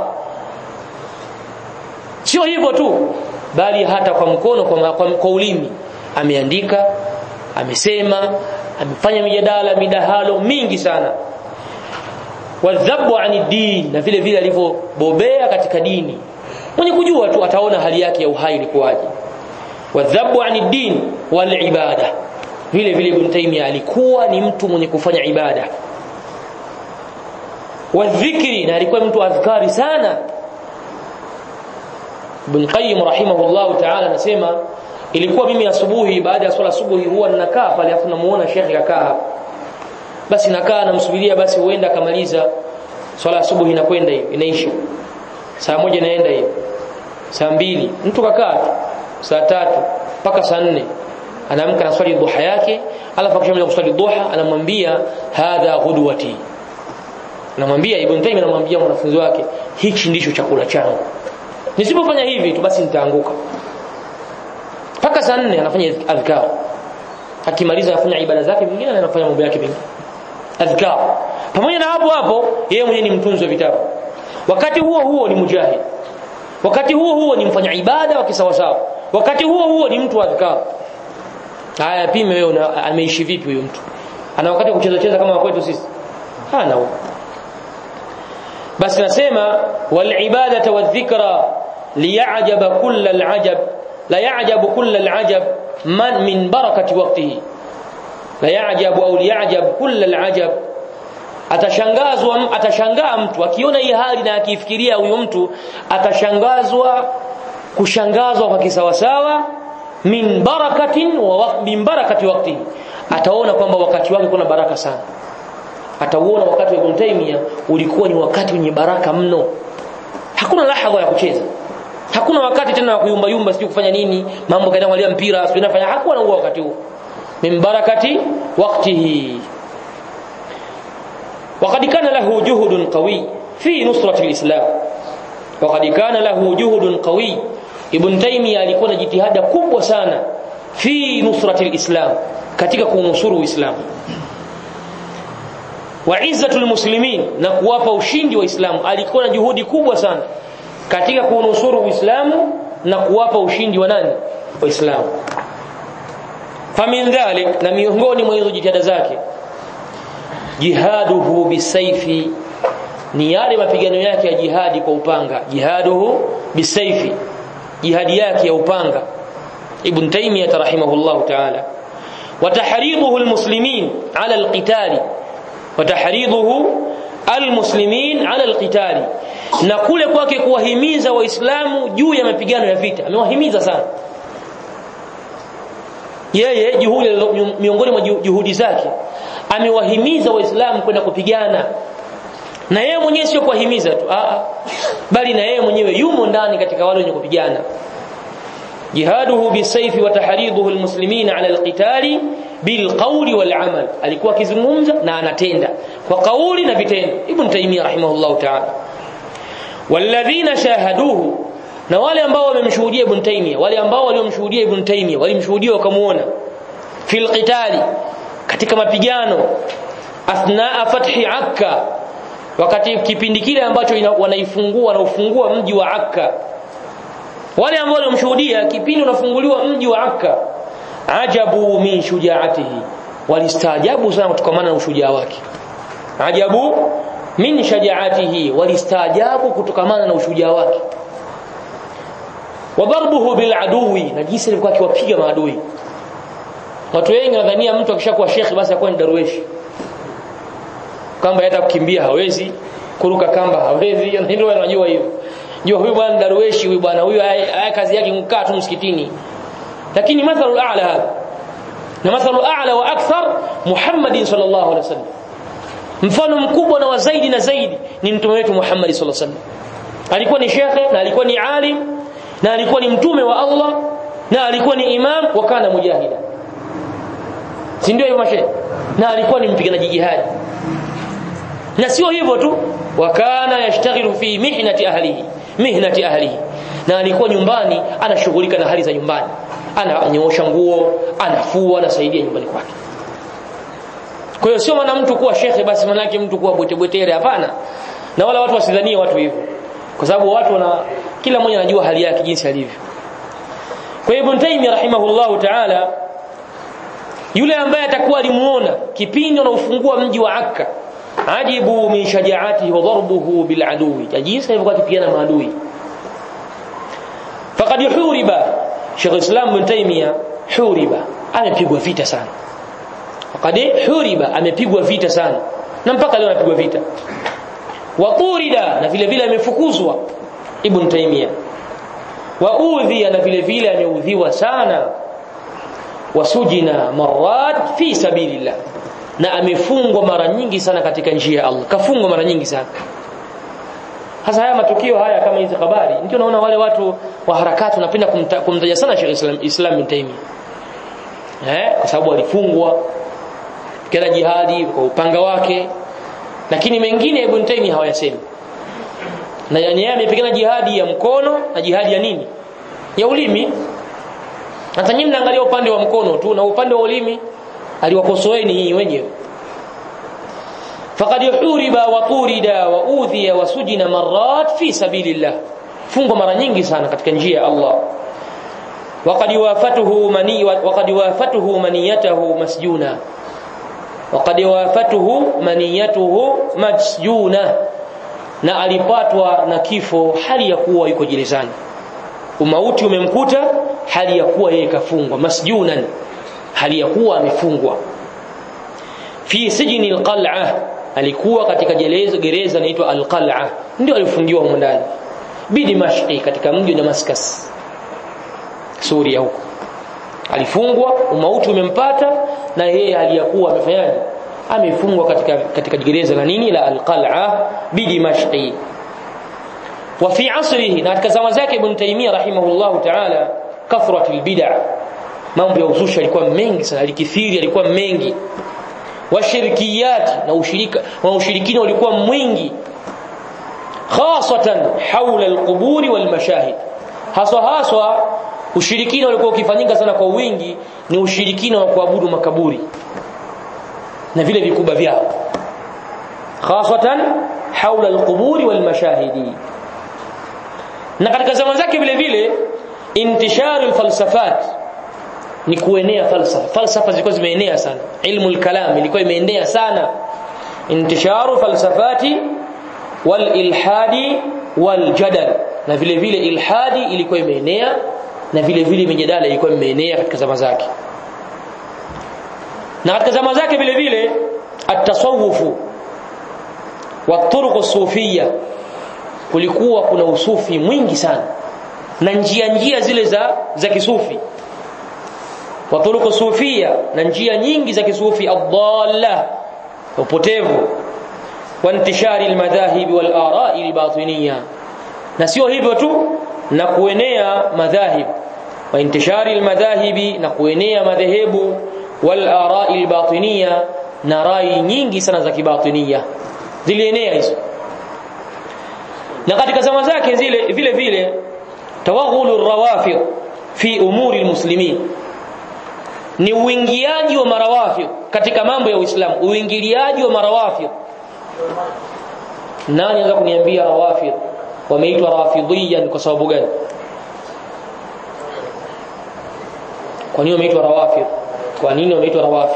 sio hivyo tu bali hata kwa mkono kwa, kwa, kwa ulimi ameandika amesema amefanya mijadala midahalo mingi sana wadhabu ani din na vile vile alivyobobea katika dini mwenye kujua tu ataona hali yake ya uhai ilikuwaje wadhabu ani din wal ibada vile vile Ibn Taymiyyah alikuwa ni mtu mwenye kufanya ibada wadhikri na alikuwa mtu adhkari sana Ibn Qayyim rahimahullah ta'ala anasema ilikuwa mimi asubuhi baada ya swala asubuhi huwa ninakaa pale afu namuona shekhi kakaa basi nakaa namsubiria basi huenda akamaliza swala asubuhi inakwenda hivi inaisha saa moja inaenda hivi saa mbili mtu kakaa tu saa tatu mpaka saa nne anaamka na swali duha yake alafu akishamaliza kuswali duha anamwambia hadha ghudwati anamwambia ibn Taymiyyah anamwambia mwanafunzi wake hichi ndicho chakula changu nisipofanya hivi tu basi nitaanguka mpaka saa nne anafanya adhkar akimaliza anafanya ibada zake nyingine na anafanya mambo yake mengine adhkar pamoja na hapo hapo yeye mwenyewe ni mtunzi wa vitabu wakati huo huo ni mujahid wakati huo huo ni mfanya ibada wa kisawasawa wakati huo huo ni mtu wa adhkar haya pime wewe ameishi vipi huyo mtu ana wakati wa kucheza cheza kama kwetu sisi hana huo basi nasema wal ibadata wadhikra liya'jaba kull al'ajab la ya'jabu kull al'ajab man min barakati waqtihi la ya'jabu au liya'jab kull al'ajab atashangazwa atashangaa mtu akiona hii hali na akifikiria huyo mtu atashangazwa kushangazwa kwa kisawasawa min barakatin wa min barakati waqtihi ataona kwamba wakati wake kuna baraka sana atauona wakati wa Ibn Taymiyyah ulikuwa ni wakati wenye baraka mno hakuna lahadha ya kucheza hakuna wakati tena wa kuyumba yumba sijui kufanya nini mambo kaenda kuangalia mpira sijui nafanya hakuwa na huo wakati huo min barakati waqtihi وقد كان له جهد قوي في نصرة الإسلام وقد كان له جهد قوي ابن تيمية alikuwa na jitihada kubwa sana fi nusrati alislam katika kunusuru uislamu wa izzatul muslimin na kuwapa ushindi wa Uislamu alikuwa na juhudi kubwa sana katika kunusuru Uislamu na kuwapa ushindi wa nani waislamu famin dhalik na miongoni mwa hizo jitihada zake jihaduhu bisaifi ni yale mapigano yake ya jihadi kwa upanga jihaduhu bisaifi jihadi yake ya upanga ibn taymiyah rahimahullah ta'ala wa tahriduhu almuslimin ala alqitali wa tahriduhu almuslimin ala alqitali na kule kwake kuwahimiza waislamu juu ya mapigano ya vita amewahimiza sana yeye juhudi miongoni mwa juhudi zake amewahimiza waislamu kwenda kupigana na yeye mwenyewe sio kuwahimiza tu a bali na yeye mwenyewe yumo ndani katika wale wenye kupigana jihaduhu bisayfi wa tahriduhu almuslimina ala alqitali bilqawli walamal alikuwa akizungumza na anatenda kwa kauli na vitendo ibn taymiyyah rahimahullah ta'ala walladhina shahaduhu na wale ambao wamemshuhudia ibn taymiyyah wale ambao waliomshuhudia ibn taymiyyah walimshuhudia wakamuona fil qitali katika mapigano athnaa fathi akka wakati kipindi kile ambacho wanaifungua na ufungua mji wa akka wale ambao walimshuhudia kipindi unafunguliwa mji wa akka ajabu min shujaatihi walistaajabu sana kutokana na ushujaa wake ajabu min shajaatihi walistaajabu kutokana na ushujaa wake wa darbuhu bil aduwi na jinsi alikuwa akiwapiga maadui watu wengi wanadhania mtu akishakuwa shekhi basi akuwa ni darueshi kamba hata kukimbia hawezi kuruka kamba hawezi ndio wanajua hivyo jua huyu bwana darueshi huyu bwana huyu haya kazi yake kukaa tu msikitini lakini mathalu a'la hapa na mathalu a'la wa akthar Muhammad sallallahu alaihi wasallam mfano mkubwa na wa zaidi na zaidi ni mtume wetu Muhammad sallallahu alaihi wasallam alikuwa ni shekhe na alikuwa ni alim na alikuwa ni mtume wa Allah na alikuwa ni imam wa kana mujahida si ndio hivyo mashehe na alikuwa ni mpiganaji jihadi na sio hivyo tu wa kana yashtaghilu fi mihnati ahlihi mihnati ahlihi na alikuwa nyumbani anashughulika na hali za nyumbani ananyoosha nguo anafua anasaidia nyumbani kwake kwa hiyo sio maana mtu kuwa shekhe basi manake mtu kuwa bwete bwetere hapana na wala watu wasidhanie watu hivyo kwa sababu watu wana kila mmoja anajua hali yake jinsi alivyo kwa hiyo Ibn Taymiyyah rahimahullahu ta'ala yule ambaye atakuwa alimuona kipindi anaufungua mji wa Akka ajibu min shajaatihi wa darbuhu bil adui jinsi alivyokuwa akipigana maadui faqad huriba Sheikh Islam Ibn Taymiyyah huriba amepigwa vita sana faqad huriba amepigwa vita sana na mpaka leo anapigwa vita wa turida na vile vile amefukuzwa Ibn Taymiyyah wa udhiya na vile vile ameudhiwa sana wasujina marat fi sabilillah na amefungwa mara nyingi sana katika njia ya Allah kafungwa mara nyingi sana hasa haya matukio haya kama hizi habari ndio naona wale watu wa harakati wanapenda kumta, kumtaja sana Sheikh Islam Islam bin Taymiyyah eh kwa sababu alifungwa kila jihadi kwa upanga wake lakini mengine Ibn Taymiyyah hawayasemi na yani yeye amepigana jihadi ya mkono na jihadi ya nini ya ulimi hata nyinyi mnaangalia upande wa mkono tu na upande wa ulimi aliwakosoeni nyinyi wenyewe faqad huriba wa turida wa udhiya wa sujina marrat fi sabilillah fungo mara nyingi sana katika njia ya Allah waqad wafatuhu mani waqad wafatuhu maniyatahu masjuna waqad wafatuhu maniyatuhu masjuna na alipatwa na kifo hali ya kuwa yuko gerezani umauti umemkuta hali ya kuwa yeye kafungwa masjunan hali ya kuwa amefungwa fi sijni alqal'a alikuwa katika gereza gereza inaitwa alqal'a ndio alifungiwa huko ndani bidimashqi katika mji wa Damascus Suria huko alifungwa umauti umempata na yeye hali ya kuwa amefanyaje amefungwa katika katika gereza la nini la alqal'a bidimashqi wa fi asrihi na katika zama zake ibn Taymiyyah rahimahullahu ta'ala kathrat albid'a mambo ya uzushi yalikuwa mengi sana alikithiri yalikuwa mengi washirikiyat na ushirika na ushirikina ulikuwa mwingi khasatan haula alquburi walmashahid haswa haswa ushirikina ulikuwa ukifanyika sana kwa wingi ni ushirikina wa kuabudu makaburi na vile vikuba vyao khasatan haula alquburi walmashahidi na katika zama zake vile vile intisharu alfalsafat ni kuenea falsafa falsafa zilikuwa zimeenea sana ilmu alkalam ilikuwa imeenea sana intisharu falsafati wal ilhadi wal jadal na vile vile ilhadi ilikuwa imeenea na vile vile mijadala ilikuwa imeenea katika zama zake na katika zama zake vile vile at-tasawufu wa turuq sufia kulikuwa kuna usufi mwingi sana na njia njia zile za za kisufi wa turuq sufia na njia nyingi za kisufi adalla upotevu wa intishari almadhahib wal ara'i albatiniya na sio hivyo tu na kuenea madhahib wa intishari almadhahibi na kuenea madhehebu wal ara'i albatiniya na rai nyingi sana za kibatinia zilienea hizo na katika zama zake zile vile vile tawaghulu rawafid fi umuri almuslimin ni uingiaji wa marawafid katika mambo ya Uislamu uingiliaji wa marawafid nani anaweza kuniambia rawafid wameitwa rafidhiyan kwa sababu gani kwa nini wameitwa rawafid kwa nini wameitwa rawafid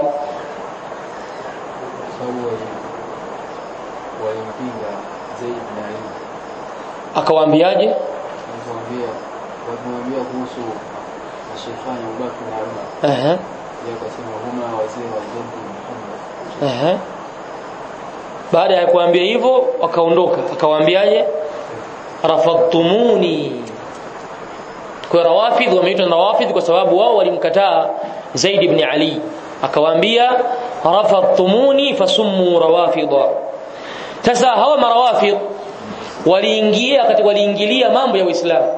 walimpinga Zaid na Ali akawaambiaje alipoambia walimwambia kuhusu mashaifani Abubakar na Umar ehe yeye akasema huma wazee wa jaddi Muhammad ehe baada ya kuambia hivyo akaondoka akawaambiaje rafadtumuni kwa rawafidh wameitwa rawafidh kwa sababu wao walimkataa Zaid ibn Ali akawaambia rafadtumuni fasummu rawafidha sasa hawa marawafidh waliingia katika waliingilia mambo ya Uislamu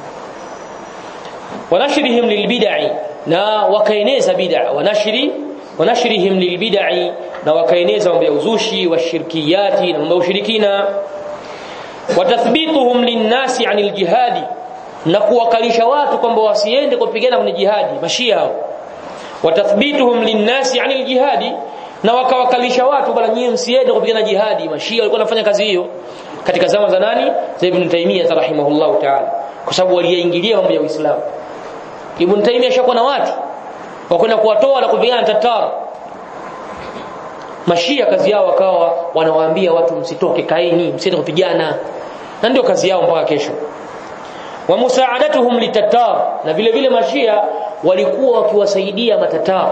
wanashrihim lilbid'i na wakaeneza bid'a wanashri wanashrihim lilbid'i na wakaeneza mambo ya uzushi wa shirkiyati na mambo ya ushirikina watathbituhum linnasi anil jihadi na kuwakalisha watu kwamba wasiende kupigana kwenye jihadi mashia hao watathbituhum linnasi anil jihadi na wakawakalisha watu bala nyie msiende kupigana jihadi mashia walikuwa wanafanya kazi hiyo katika zama za nani za Ibn Taymiyyah rahimahullahu ta'ala kwa sababu waliingilia mambo ya Uislamu Ibn Taymiyyah shakuwa na watu wakwenda kuwatoa na kupigana Tatar mashia kazi yao wakawa wanawaambia watu msitoke kaeni msiende kupigana na ndio kazi yao mpaka kesho wa musaadatuhum litatar na vile vile mashia walikuwa wakiwasaidia matatar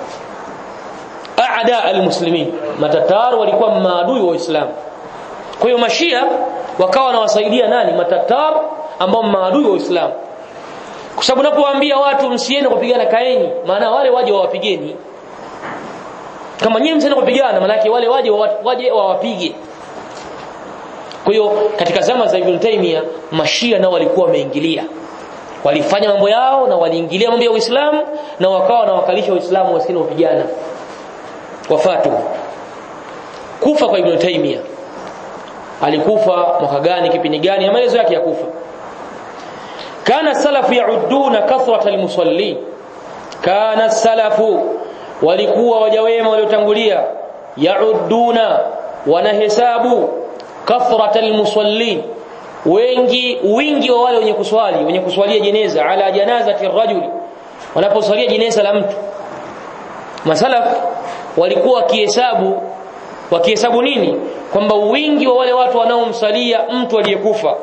aada almuslimin matatar walikuwa maadui wa Uislamu kwa hiyo mashia wakawa wanawasaidia nani matatar ambao maadui wa Uislamu kwa sababu unapowaambia watu msiende kupigana kaeni maana wale waje wawapigeni kama nyinyi msiende kupigana maana wale waje waje wawapige kwa hiyo katika zama za Ibn Taymiyyah mashia nao walikuwa wameingilia walifanya mambo yao na waliingilia mambo ya Uislamu na wakawa wanawakalisha Uislamu wasiende kupigana wafatu kufa kwa Ibn Taymiyyah alikufa mwaka gani kipindi gani maelezo yake ya kufa kana salafu yauduna kathrata almusallin kana salafu walikuwa wajawema waliotangulia yauduna wanahesabu kathrata almusallin wengi wingi wa wale wenye kuswali wenye kuswalia jeneza ala janazati rajuli wanaposwalia jeneza la mtu masalaf walikuwa wakihesabu wakihesabu nini kwamba wingi wa wale watu wanaomsalia mtu aliyekufa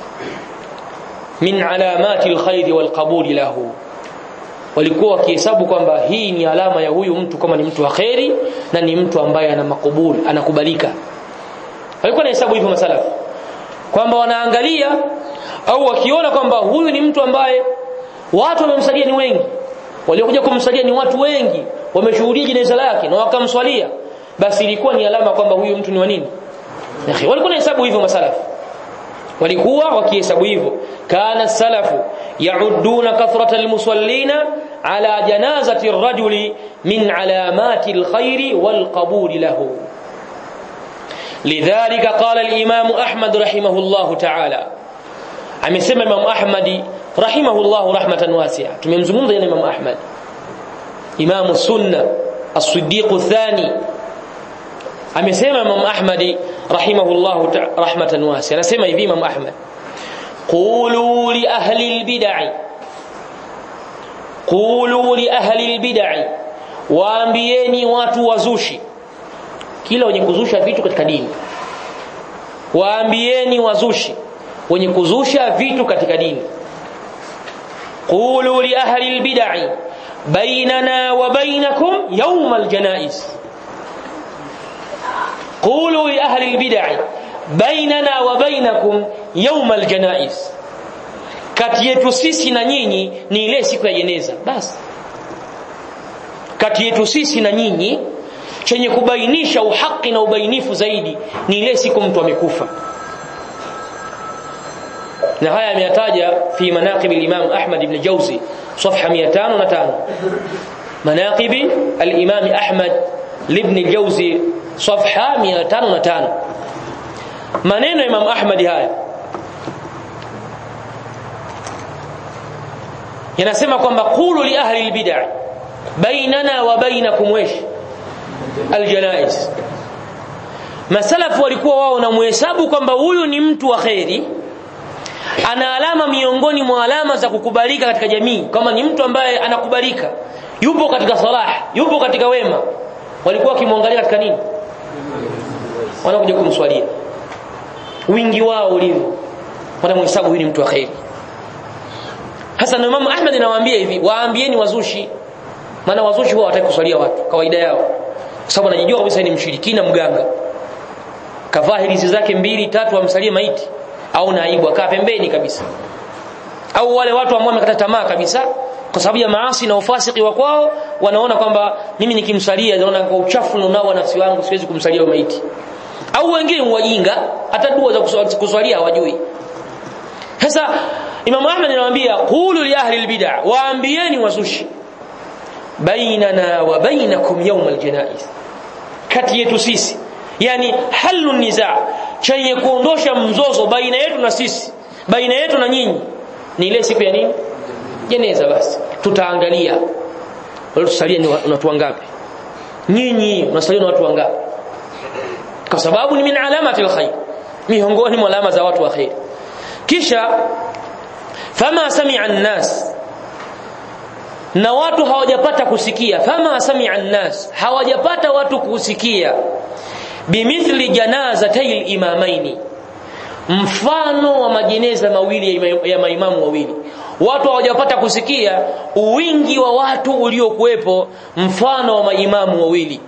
min alamati alkhairi walqabuli lahu walikuwa wakihesabu kwamba hii ni alama ya huyu mtu kama ni mtu wa khairi na ni mtu ambaye ana makubuli anakubalika walikuwa na hesabu hivyo masalaf kwamba wanaangalia au wakiona kwamba huyu ni mtu ambaye watu wamemsalia ni wengi waliokuja kumsalia ni watu wengi wameshuhudia jeneza lake na wakamswalia basi ilikuwa ni alama kwamba huyu mtu ni wa nini walikuwa na hesabu hivyo masalafu walikuwa wakihesabu hivyo kana salafu yauduna kathrata almusallina ala janazati arrajuli min alamati alkhairi walqabul lahu lidhalika qala al-imam ahmad rahimahullah ta'ala amesema imam ahmadi rahimahullah rahmatan wasi'a tumemzungumza jana imam ahmad imam sunna as-siddiq ath-thani amesema imam ahmadi rahimahullah rahmatan wasi'a anasema hivi imam ahmad qulu li ahli al-bid'ah qulu li ahli al-bid'ah waambieni watu wazushi kila wenye kuzusha vitu katika dini waambieni wazushi wenye kuzusha vitu katika dini qulu li ahli albid'i bainana wa bainakum yawm aljanaiz qulu li ahli albid'i bainana wa bainakum yawm aljanaiz kati yetu sisi na nyinyi ni ile siku ya jeneza basi kati yetu sisi na nyinyi chenye kubainisha uhaki na ubainifu zaidi ni ile siku mtu amekufa na haya ameyataja fi manaqib al-Imam Ahmad ibn Jawzi صفحه 505 مناقب الامام احمد لابن الجوزي صفحه 505 maneno imam ahmad haya yanasema kwamba qulu li ahli albid'ah bainana wa bainakum wesh aljanaiz masalafu walikuwa wao na muhesabu kwamba huyu ni mtu wa kheri ana alama miongoni mwa alama za kukubalika katika jamii kama ni mtu ambaye anakubalika yupo katika salah yupo katika wema walikuwa wakimwangalia katika nini wanakuja kumswalia wingi wao ulivyo wanamhesabu huyu ni mtu wa kheri hasa na Imam Ahmad anawaambia hivi waambieni wazushi maana wazushi huwa hawataki kuswalia watu kawaida yao kwa sababu anajijua kabisa ni mshirikina mganga kavaa hirizi zake mbili tatu amsalie maiti au naibu akaa pembeni kabisa au wale watu ambao wamekata tamaa kabisa kwa sababu ya maasi na ufasiki wa kwao wanaona kwamba mimi nikimsalia naona kwa uchafu nao nafsi wangu siwezi kumsalia maiti au wengine wajinga hata dua za kuswa- kuswalia hawajui sasa Imam Ahmad anawaambia qulu li ahli albid'a waambieni wazushi bainana wa bainakum yawm aljanaiz kati yetu sisi yani halu niza chenye kuondosha mzozo baina yetu na sisi baina yetu na nyinyi ni ile siku ya nini jeneza basi tutaangalia wale tusalie ni wa- ni watu wangapi nyinyi mnasalia na watu wangapi kwa sababu ni min alamati alkhair miongoni mwa alama za watu wa khair kisha fama sami'a an-nas na watu hawajapata kusikia fama sami'a an-nas hawajapata watu kusikia bimithli janazatay al-imamaini mfano wa majeneza mawili ya ima- ya maimamu wawili watu hawajapata kusikia uwingi wa watu uliokuwepo mfano wa maimamu wawili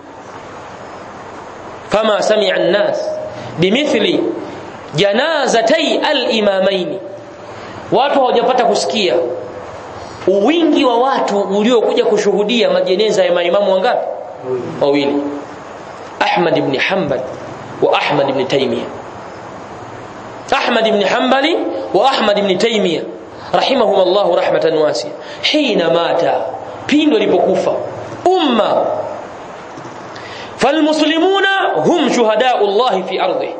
fama sami'a an-nas bimithli janazatay al-imamaini watu hawajapata kusikia uwingi wa watu uliokuja kushuhudia majeneza ya maimamu wangapi wawili Ahmad ibn Hanbal wa Ahmad ibn Taymiyyah Ahmad ibn Hanbali wa Ahmad ibn Taymiyyah rahimahum Allah rahmatan wasi'a hina mata pindo alipokufa umma falmuslimuna hum shuhada'u Allah fi ardhihi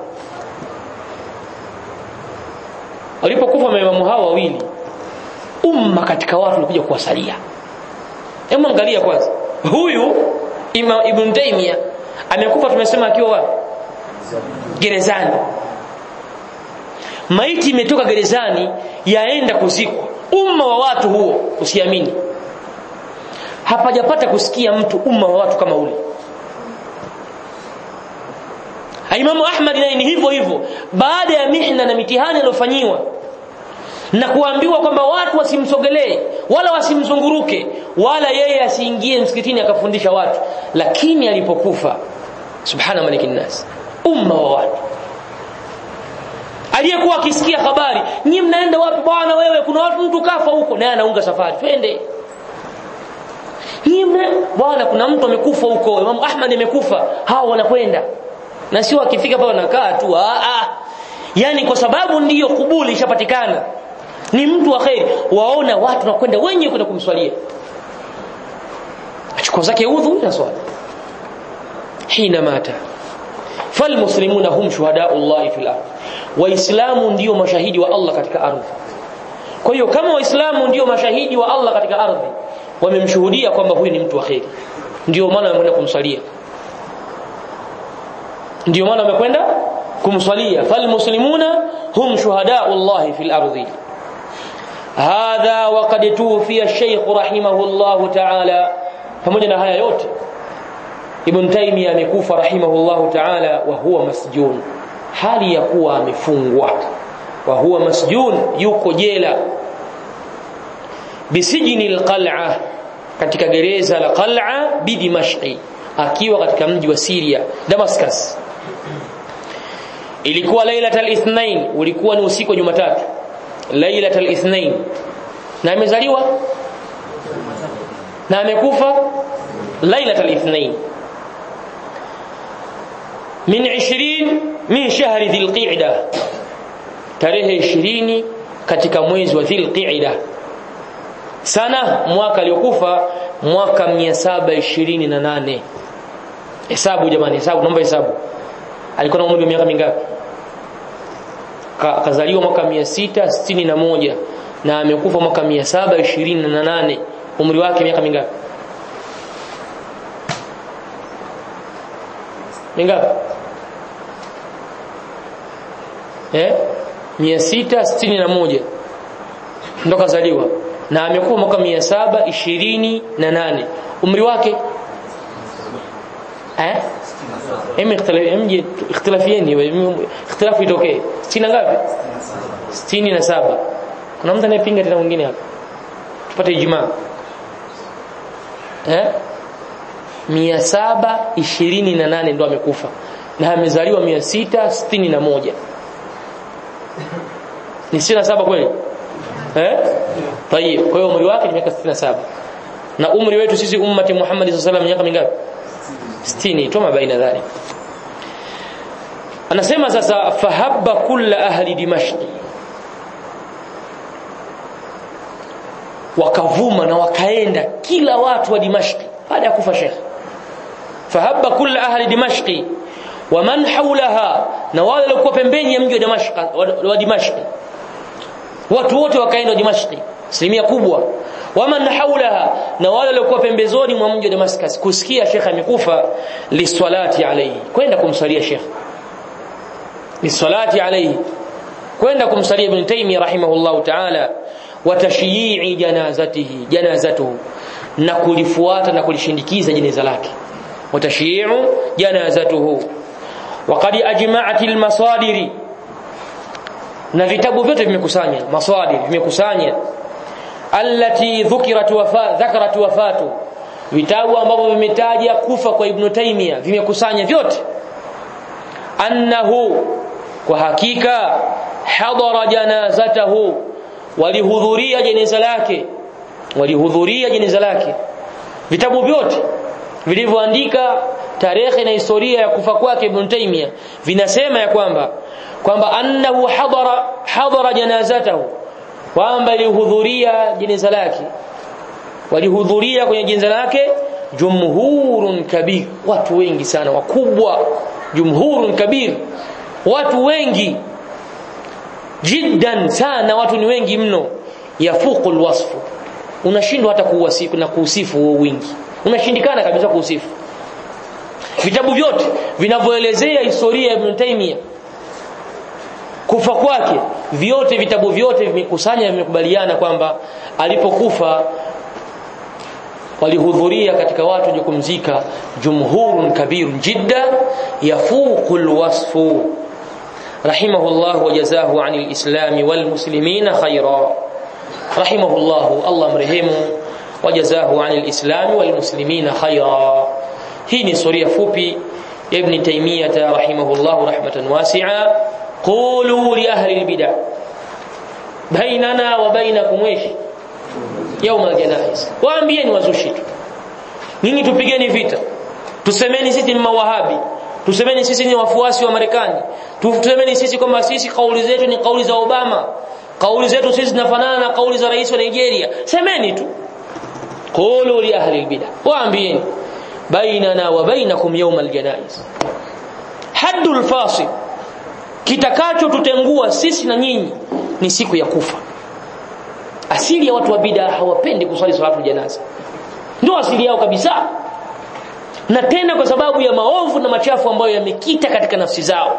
walipokufa maimamu hawa wawili umma katika watu walikuja kuwasalia hebu angalia kwanza huyu Imam Ibn Taymiyyah amekufa tumesema akiwa wapi gerezani maiti imetoka gerezani yaenda kuzikwa umma wa watu huo usiamini hapajapata kusikia mtu umma wa watu kama ule Imamu Ahmad naye ni hivyo hivyo baada ya mihna na mitihani aliyofanyiwa na kuambiwa kwamba watu wasimsogelee wala wasimzunguruke wala yeye asiingie msikitini akafundisha watu lakini alipokufa subhana malikin nas umma wa watu aliyekuwa akisikia habari nyinyi mnaenda wapi bwana wewe kuna watu mtu kafa huko naye anaunga safari twende nyinyi mna- bwana kuna mtu amekufa huko Imam Ahmad amekufa hao wanakwenda na sio akifika pale wanakaa tu ah ah yani kwa sababu ndiyo kubuli ishapatikana ni mtu wa khair waona watu nakwenda wenyewe kwenda kumswalia achukua zake udhu na swala hina mata falmuslimuna hum shuhadau Allah fil ardh waislamu ndio mashahidi wa Allah katika ardhi kwa hiyo kama waislamu ndio mashahidi wa Allah katika ardhi wamemshuhudia kwamba huyu ni mtu wa khair ndio maana wamekwenda kumswalia ndio maana wamekwenda kumswalia falmuslimuna hum shuhadau Allah fil ardhi hadha waqad tufiya Sheikh rahimahullah ta'ala pamoja na haya yote Ibn Taymiyyah amekufa rahimahullah ta'ala wa huwa masjun hali ya kuwa amefungwa wa huwa masjun yuko jela bisijni alqal'a katika gereza la qal'a bi dimashqi akiwa katika mji wa Syria Damascus ilikuwa lailatul ithnain ulikuwa ni usiku wa Jumatatu lailatul ithnain na amezaliwa na amekufa lailatul ithnain min 20 min shahri dhilqa'da tarehe 20 katika mwezi wa dhilqa'da sana mwaka aliokufa mwaka 728 hesabu jamani hesabu naomba hesabu alikuwa na umri wa miaka mingapi Ka- akazaliwa mwaka 661 na amekufa mwaka 728 umri wake miaka mingapi mingapi eh 661 ndo kazaliwa na amekuwa mwaka 728 umri wake eh hem ikhtilafieni ikhtilafieni ikhtilafu itokee 60 ngapi 67 kuna mtu anayepinga tena mwingine hapa tupate ijumaa eh 728 ndo amekufa na amezaliwa 661 ni 67 kweli eh tayeb kwa hiyo umri wake ni miaka 67 na umri wetu sisi ummati Muhammad sallallahu alaihi wasallam miaka mingapi 60 tuma baina dhalik anasema sasa fahabba kulla ahli dimashqi wakavuma na wakaenda kila watu wa dimashqi baada ya kufa shekh fahabba kulla ahli dimashqi wa man hawlaha na wale walikuwa pembeni ya mji wa Damashq wa Dimashq watu wote wakaenda Dimashq asilimia kubwa wa man hawlaha na wale walikuwa pembezoni mwa mji wa Damascus kusikia Sheikh amekufa liswalati alayhi kwenda kumsalia Sheikh liswalati alayhi kwenda kumsalia Ibn Taymiyyah rahimahullah ta'ala wa tashyi'i janazatihi janazatuhu na kulifuata na kulishindikiza jeneza lake wa tashyi'u janazatuhu وقد اجمعت المصادر na vitabu vyote vimekusanya masadir vimekusanya allati dhukirat wafa dhakarat wafatu vitabu ambavyo vimetaja kufa kwa ibn taymiya vimekusanya vyote annahu kwa hakika hadara janazatahu walihudhuria jeneza lake walihudhuria jeneza lake vitabu vyote vilivyoandika tarehe na historia ya kufa kwake Ibn Taymiyyah vinasema ya kwamba kwamba annahu hadara hadara janazatahu kwamba alihudhuria jeneza lake walihudhuria kwenye jeneza lake jumhurun kabir watu wengi sana wakubwa jumhurun kabir watu wengi jiddan sana watu ni wengi mno yafuqul wasfu unashindwa hata kuwasifu na kuusifu huo wingi unashindikana kabisa kuusifu vitabu vyote vinavyoelezea historia ya Ibn Taymiyyah kufa kwake vyote vitabu vyote vimekusanya vimekubaliana kwamba alipokufa walihudhuria katika watu wenye kumzika jumhurun kabirun jidda yafuqul wasfu rahimahullah wa jazahu anil islam wal muslimina khaira rahimahullah Allah mrehemu wa jazahu anil islam wal muslimina khaira hii ni historia fupi ya Ibn Taymiyyah rahimahullah rahmatan wasi'a qulu li ahli albid'ah bainana wa bainakum ish يوم الجنائز waambieni wazushi tu nyinyi tupigeni vita tusemeni sisi ni mawahabi tusemeni sisi ni wafuasi wa Marekani tusemeni sisi kwamba sisi kauli zetu ni kauli za Obama kauli zetu sisi zinafanana na kauli za rais wa Nigeria semeni tu qulu li ahli albid'ah waambieni bainana wa bainakum yawm aljanaiz haddul fasil kitakacho tutengua sisi na nyinyi ni siku ya kufa asili ya watu wa bid'a hawapendi kuswali salatu janaza ndio asili yao kabisa na tena kwa sababu ya maovu na machafu ambayo yamekita katika nafsi zao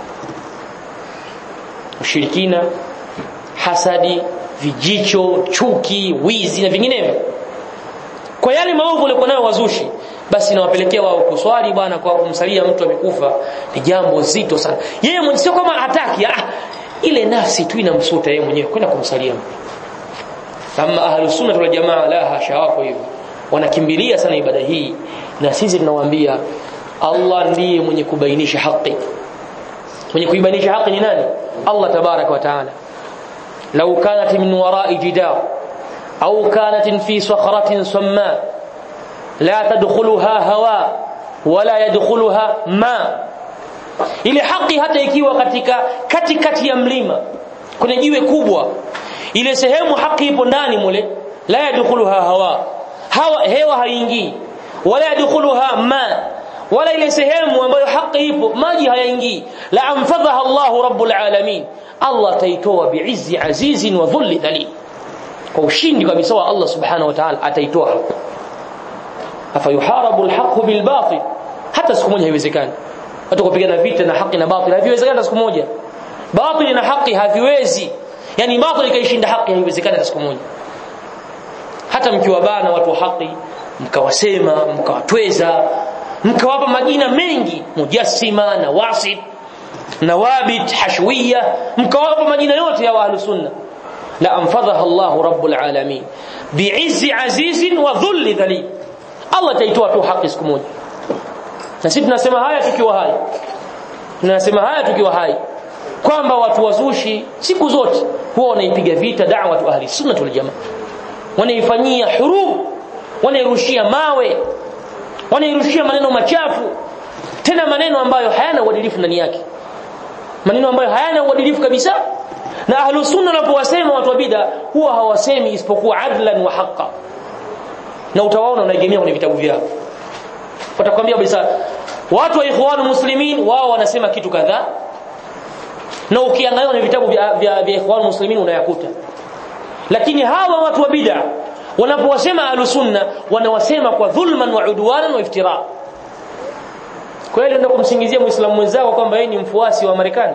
ushirikina hasadi vijicho chuki wizi na vinginevyo kwa yale maovu walikuwa nayo wazushi basi nawapelekea wao kuswali bwana kwa kumsalia mtu amekufa ni jambo zito sana yeye mwenyewe sio kama hataki ah, ile nafsi tu inamsuta yeye mwenyewe kwenda kumsalia mtu kama ahlus sunna wal jamaa la hasha wako hivyo wanakimbilia sana ibada hii na sisi tunawaambia Allah ndiye mwenye kubainisha haki mwenye kuibainisha haki ni nani Allah tabarak wa taala law kanat min wara'i jidar au kanat fi sakhratin samma la tadkhuluha hawa wala yadkhuluha ma ile haki hata ikiwa katika katikati ya mlima kuna jiwe kubwa ile sehemu haki ipo ndani mule la yadkhuluha hawa hawa hewa haingii wala yadkhuluha ma wala ile sehemu ambayo haki ipo maji hayaingii la anfadhaha Allah rabbul alamin Allah taitoa biizzi azizin wa dhulli dhalil kwa ushindi kabisa wa Allah subhanahu wa ta'ala ataitoa afa yuharabu alhaq bilbatil hata siku moja haiwezekani watu kupigana vita na haki na batil haviwezekani siku moja batil na haki haviwezi yani batil ikaishinda haki haiwezekani siku moja hata mkiwabana watu wa haki mkawasema mkawatweza mkawapa majina mengi mujassima na wasit nawabit hashwiya mkawapa majina yote ya ahlus sunna la anfadhaha Allah rabbul alamin bi'izzi azizin wa dhulli dhalil Allah taitoa tu haki siku moja na sisi tunasema haya tukiwa hai tunasema haya tukiwa hai kwamba watu wazushi siku zote huwa wanaipiga vita da'wa tu ahli sunna wal jamaa wanaifanyia hurub wanairushia mawe wanairushia maneno machafu tena maneno ambayo hayana uadilifu ndani yake maneno ambayo hayana uadilifu kabisa na ahlus sunna wanapowasema watu wa bid'a huwa hawasemi isipokuwa adlan wa haqqa na utawaona unaegemea kwenye vitabu vyao watakwambia kabisa watu wa ikhwanu muslimin wao wanasema kitu kadhaa na ukiangalia kwenye vitabu vya, vya, vya ikhwanu muslimin unayakuta lakini hawa watu wa bid'a wanapowasema ahlus sunna wanawasema kwa dhulman wa udwanan wa iftira kweli ndio kumsingizia muislamu mwenzako kwamba yeye ni mfuasi wa Marekani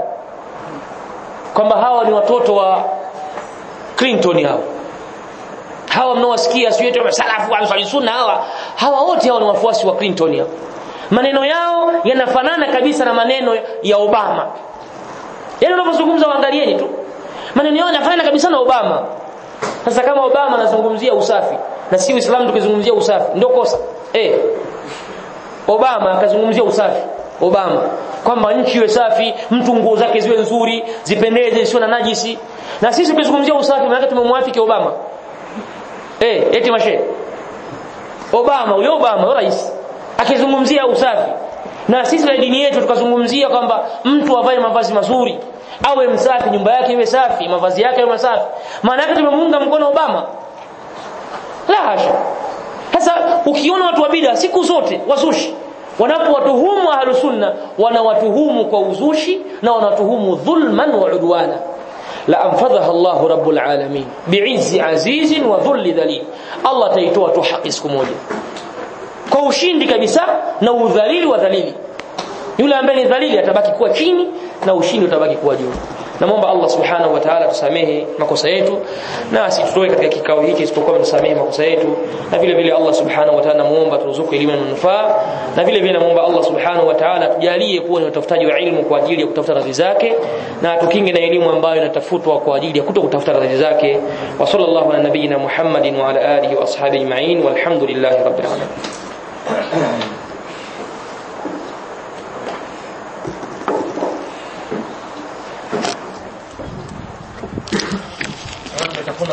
kwamba hawa ni watoto wa Clinton hao hawa mnaowasikia sio eti salafu wa sunna hawa hawa wote hao ni wafuasi wa Clinton hao maneno yao yanafanana kabisa na maneno ya Obama yaani unapozungumza waangalieni tu maneno yao yanafanana kabisa na Obama sasa kama Obama anazungumzia usafi na si Uislamu tukizungumzia usafi ndio kosa eh Obama akazungumzia usafi Obama kwamba nchi iwe safi mtu nguo zake ziwe nzuri zipendeze zisiwe na najisi na sisi tukizungumzia usafi maana tumemwafiki Obama eh eti mashe Obama huyo Obama huyo rais akizungumzia usafi na sisi na dini yetu tukazungumzia kwamba mtu avae mavazi mazuri awe msafi nyumba yake iwe safi mavazi yake yawe masafi maana yake tumemuunga mkono Obama la hasha sasa ukiona watu wa bid'a siku zote wazushi wanapowatuhumu ahlus sunna wanawatuhumu kwa uzushi na wanatuhumu dhulman wa udwana la anfadhaha Allah rabbul alamin bi'izzi azizin wa dhulli dhalil Allah taitoa tu haki siku moja kwa ushindi kabisa na udhalili wa dhalili yule ambaye ni dhalili atabaki kuwa chini na ushindi utabaki kuwa juu namwomba Allah subhanahu wa ta'ala tusamehe makosa yetu na asitutoe katika kikao hiki isipokuwa tusamehe makosa yetu na vile vile Allah subhanahu wa ta'ala namuomba turuzuku elimu na manufaa na vile vile namuomba Allah subhanahu wa ta'ala tujalie kuwa ni watafutaji wa ilmu kwa ajili ya kutafuta radhi zake na tukinge na elimu ambayo inatafutwa kwa ajili ya kutokutafuta radhi zake wa sallallahu ala nabiyyina Muhammadin wa ala alihi wa ashabihi ajma'in walhamdulillahi rabbil alamin